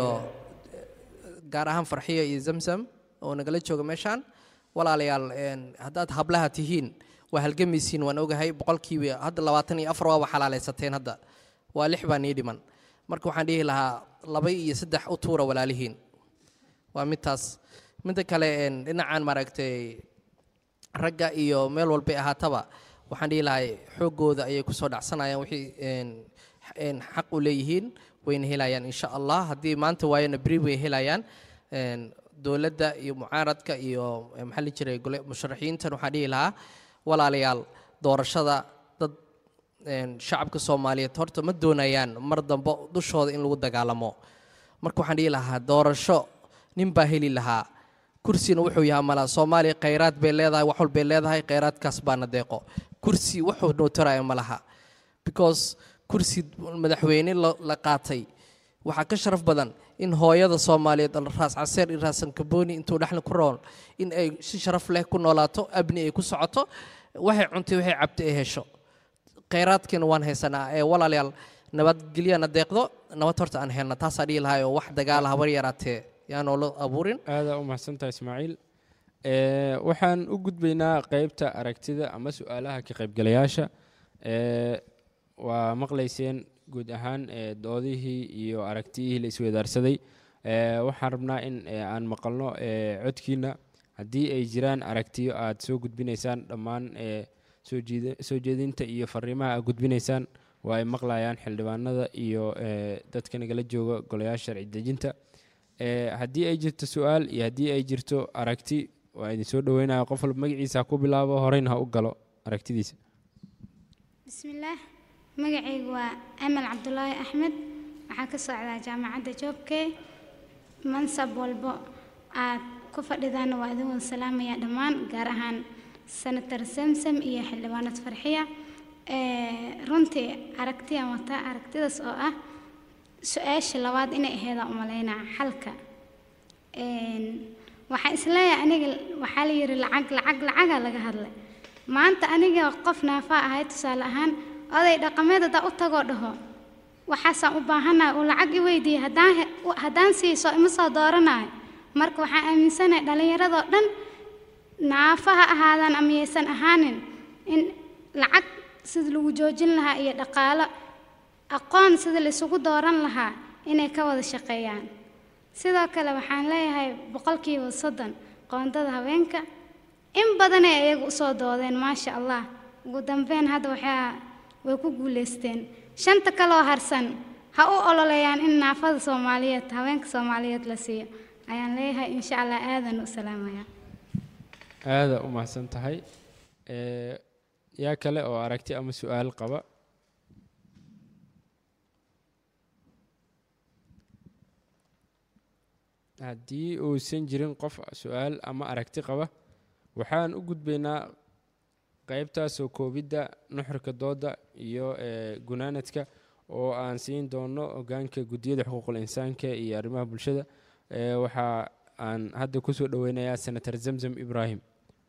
gaar ahaan farxiya iyo zamzam oo nagala jooga meeshaan walaalayaal een, haddaad hablaha tihiin waa halgamaysiin waan ogahay boqolkiiba hadda labaatan iyo afar waaba xalaalaysateen hadda waa lix baa nii dhiman marka waxaan dhihi lahaa laba iyo saddex u tuura walaalihiin waa midtaas midda kale een, dhinacan maaragtay ragga iyo meel walbay ahaataba waxaan dhihi lahay xooggooda ayay kusoo dhacsanayaan wixii een, een, xaq u leeyihiin wayna helayaan insha allah haddii maanta waayana beri way helayaan een, dowladda iyo mucaaradka iyo eh, maxaa la jiray gole musharaxiintan waxaan dhihi lahaa walaalayaal doorashada dad een, shacabka soomaaliyeed horta ma doonayaan mar dambe dushooda in lagu dagaalamo marka waxaan dhihi lahaa doorasho nin baa heli lahaa kursina wuxuu yahay mala soomaaliya khayraad bay leedahay wax walbay leedahay khayraadkaas baana deeqo kursi wuxuu noo taraya ma laha because kursi madaxweyne la la qaatay waxaa ka sharaf badan in hooyada soomaaliyeed raas caseer iyo raas sankabooni intuu dhexli ku rool in ay si sharaf leh ku noolaato abni ay ku socoto waxay cuntay waxay cabtay ay hesho khayraadkiina waan haysanaa ee walaalayaal nabadgelyana deeqdo nabad horta aan helna taasaa dhihi lahay oo wax dagaala habar yaraatee yaanoo la abuurin aada u mahadsantahay ismaaciil Eh, waxaan u gudbaynaa qeybta aragtida ama su-aalaha ka qaybgalayaasha Eh, waa maqlayseen guud ahaan eh, doodihii iyo aragtiyihii la isweydaarsaday Eh, waxaan rabnaa in eh, aan maqalno eh, codkiina haddii ay jiraan aragtiyo aad soo gudbinaysaan dhammaan eh, soo jiida- soo jeedinta iyo fariimaha aad gudbinaysaan waa ay maqlayaan xildhibaanada iyo eh, dadka nagala jooga golayaasha sharci dejinta Eh, haddii ay jirto su-aal iyo haddii ay jirto aragti waa idin soo dhaweynaya qof walba magaciisa ha ku bilaabo horeyna ha u galo aragtidiisa bismillaah magacaygu waa amal cabdulaahi axmed waxaa ka socdaa jaamacadda joobkey mansab walbo aad ku fadhidaana waa idin wada salaamaya dhammaan gaar ahaan senator samsam iyo xildhibaanad farxiya Eh, runtii aragtiyaan wataa aragtidaas oo ah su-aasha labaad inay aheedaan umalaynaa xalka Een, waxaan isleeyahay aniga waxaa la yidhi lacag lacag lacagaa laga hadlay maanta aniga qof naafaa ahay tusaale ahaan oday dhaqameed haddaa u tagoo dhaho waxaasaan u baahanahay uu lacag i weydiiyey haddaan he- u- haddaan siiso ima soo dooranayo marka waxaan aaminsanahay dhallinyaradoo dhan naafa ha ahaadaan ama yaysan ahaanin in lacag sida lagu joojin lahaa iyo dhaqaalo aqoon sida la isugu dooran lahaa inay ka wada shaqeeyaan sidoo kale waxaan leeyahay boqolkiiba soddon qoondada haweenka in badanay iyagu usoo doodeen maasha allah ugu dambeyn hadda waxaa way ku guuleysteen shanta kaloo harsan ha u ololeeyaan in naafada soomaaliyeed haweenka soomaaliyeed la siiyo ayaan leeyahay insha allah aadan u salaamaya aada u mahadsan tahay Eh, yaa kale oo aragti ama su-aal qaba haddii uusan jirin qof su-aal ama aragti qaba waxaan u gudbaynaa qeybtaasoo koobidda nuxurka dooda iyo eh, gunaanadka oo aan siin doono hogaanka guddiyada xuquuqul insaanka iyo arrimaha bulshada Eh, waxa aan hadda kusoo dhaweynayaa senator zamzam ibrahim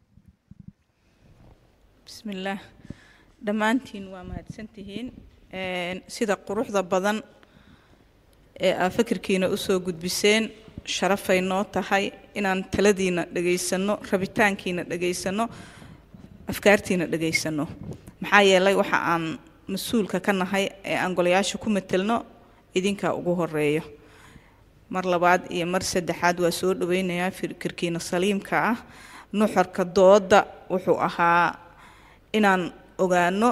bismillaah dhammaantiin waa mahadsantihiin Een, sida quruxda badan ee aa fikirkiina usoo gudbiseen sharafay noo tahay inaan taladiina dhegaysanno rabitaankiina dhegaysanno afkaartiina dhegaysanno maxaa yeelay waxa aan mas-uulka ka nahay ee aan golayaasha ku matelno idinkaa ugu horeeyo mar labaad iyo mar saddexaad waa soo dhaweynayaa fikirkiina saliimka ah nuxurka dooda wuxuu ahaa inaan ogaano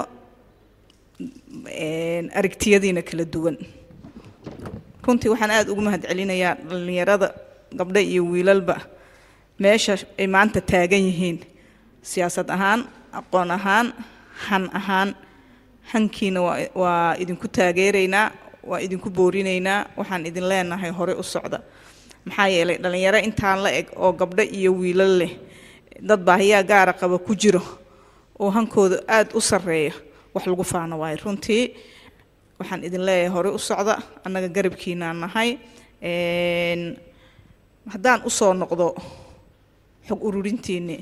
een, aragtiyadiina kala duwan runtii waxaan aada ugu mahadcelinayaa dhallinyarada gabdho iyo wiilalba meesha ay maanta taagan yihiin siyaasad ahaan aqoon ahaan han ahaan hankiina waa waa idinku taageeraynaa waa idinku boorinaynaa waxaan idin leenahay hore u socda maxaa yeelay dhallinyaro intaan la eg oo gabdho iyo wiilal leh dad baahiyaa gaara qaba ku jiro oo hankooda aada u sarreeya wax lagu faano waayo runtii waxaan idin leeyahay hore u socda annaga garabkiinaan nahay Een, haddaan usoo noqdo xog ururintiinni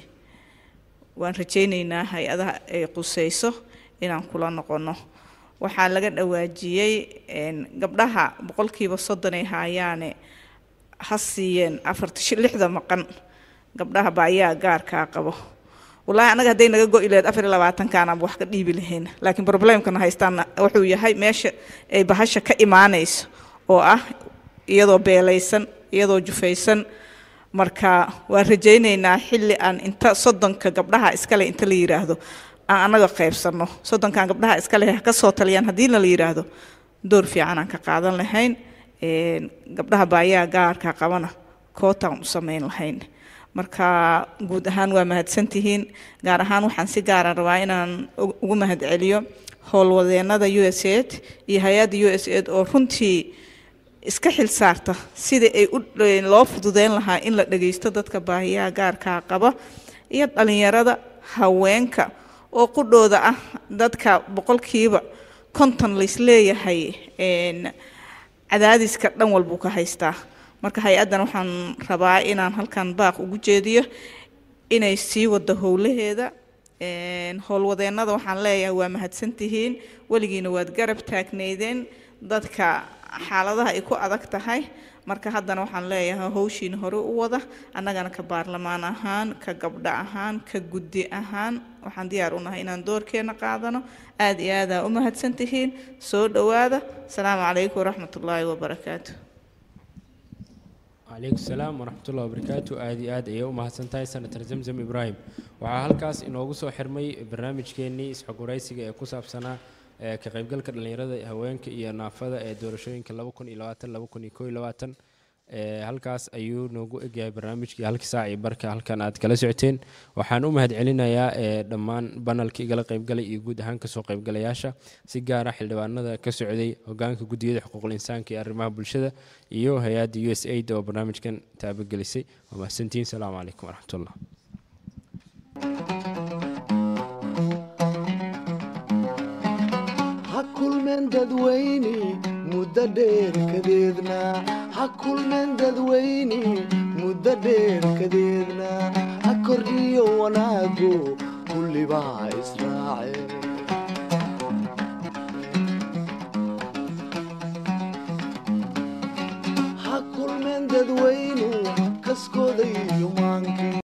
waan rajaynaynaa hay-adaha ay qusayso inaan kula noqono waxaa laga dhawaajiyey een, gabdhaha boqolkiiba soddon ay haayaane ha siiyeen afarta shi- lixda maqan gabdhaha baayaa gaarkaa qabo wallaahi anaga hadday naga go-i lahayd afar iyo labaatankaanaan wax ka dhiibi lahayn laakiin problemkana haystaan wuxuu yahay meesha ay bahasha ka imaanayso oo ah iyadoo beelaysan iyadoo jufaysan marka waan rajaynaynaa xilli aan inta soddonka gabdhaha iskale inta la yiraahdo aan anaga qaybsano soddonkan gabdhaha iskale ha ka soo taliyaan haddiina la yiraahdo door fiican aan ka qaadan lahayn Een, gabdhaha baayaa gaarka qabana kootaan u samayn lahayn marka guud ahaan waa mahadsantihiin gaar ahaan waxaan si gaara rabaa inaan u- ugu mahadceliyo howlwadeenada u s aid iyo hay-adda u s aid oo runtii iska xil saarta sidii ay u loo fududeyn lahaa in la dhageysto dadka baahiyaha gaarkaa qaba iyo dhalinyarada haweenka oo qudhooda ah dadka boqolkiiba konton laisleeyahay een, cadaadiska dhan walbuu ka haystaa marka hay-addan waxaan rabaa inaan halkan baaq ugu jeediyo inay sii wado howlaheeda Een, howlwadeennada waxaan leeyahay waa mahadsantihiin weligiina waad garab taagneydeen dadka xaaladaha ay ku adag tahay marka haddana waxaan leeyahay howshiina hore u wada annagana ka baarlamaan ahaan ka gabdho ahaan ka guddi ahaan waxaan diyaar u nahay inaan doorkeena qaadano aad iyo aadaa u mahadsantihiin soo dhowaada asalaamu calaykum waraxmatullaahi wabarakaatu calaykum salaam waraxmatullahi wabarakaatu aad iyo aad ayay u mahadsan tahay senator zamzam ibraahim waxaa halkaas inoogu soo xirmay barnaamijkeennii isxogwaraysiga ee ku saabsanaa ee ka qaybgalka dhallinyarada haweenka iyo naafada ee doorashooyinka laba kun iyo labaatan laba kun iyo koo iyo labaatan ee halkaas ayuu noogu egyahay barnaamijkii halkii saac iyo barka halkan aad kala socoteen waxaan u mahadcelinayaa ee dhammaan banalka igala qaybgalay iyo guud ahaan kasoo qaybgalayaasha si gaara xildhibaanada ka socday hogaanka guddiyada xuquuqul insaanka iyo arrimaha bulshada iyo hay-adda u s aid oo barnaamijkan taabagelisay waa mahadsantihiin salaamu calaykum waraxmatullah ha kulmeen dadweyne muddo dheer kadeedna ha kulmeen dadweyne muddo dheer kadeedna ha kordhiyo wanaagu kullibaa israace ha kulmeen dadweynu kaskooda iyo maankii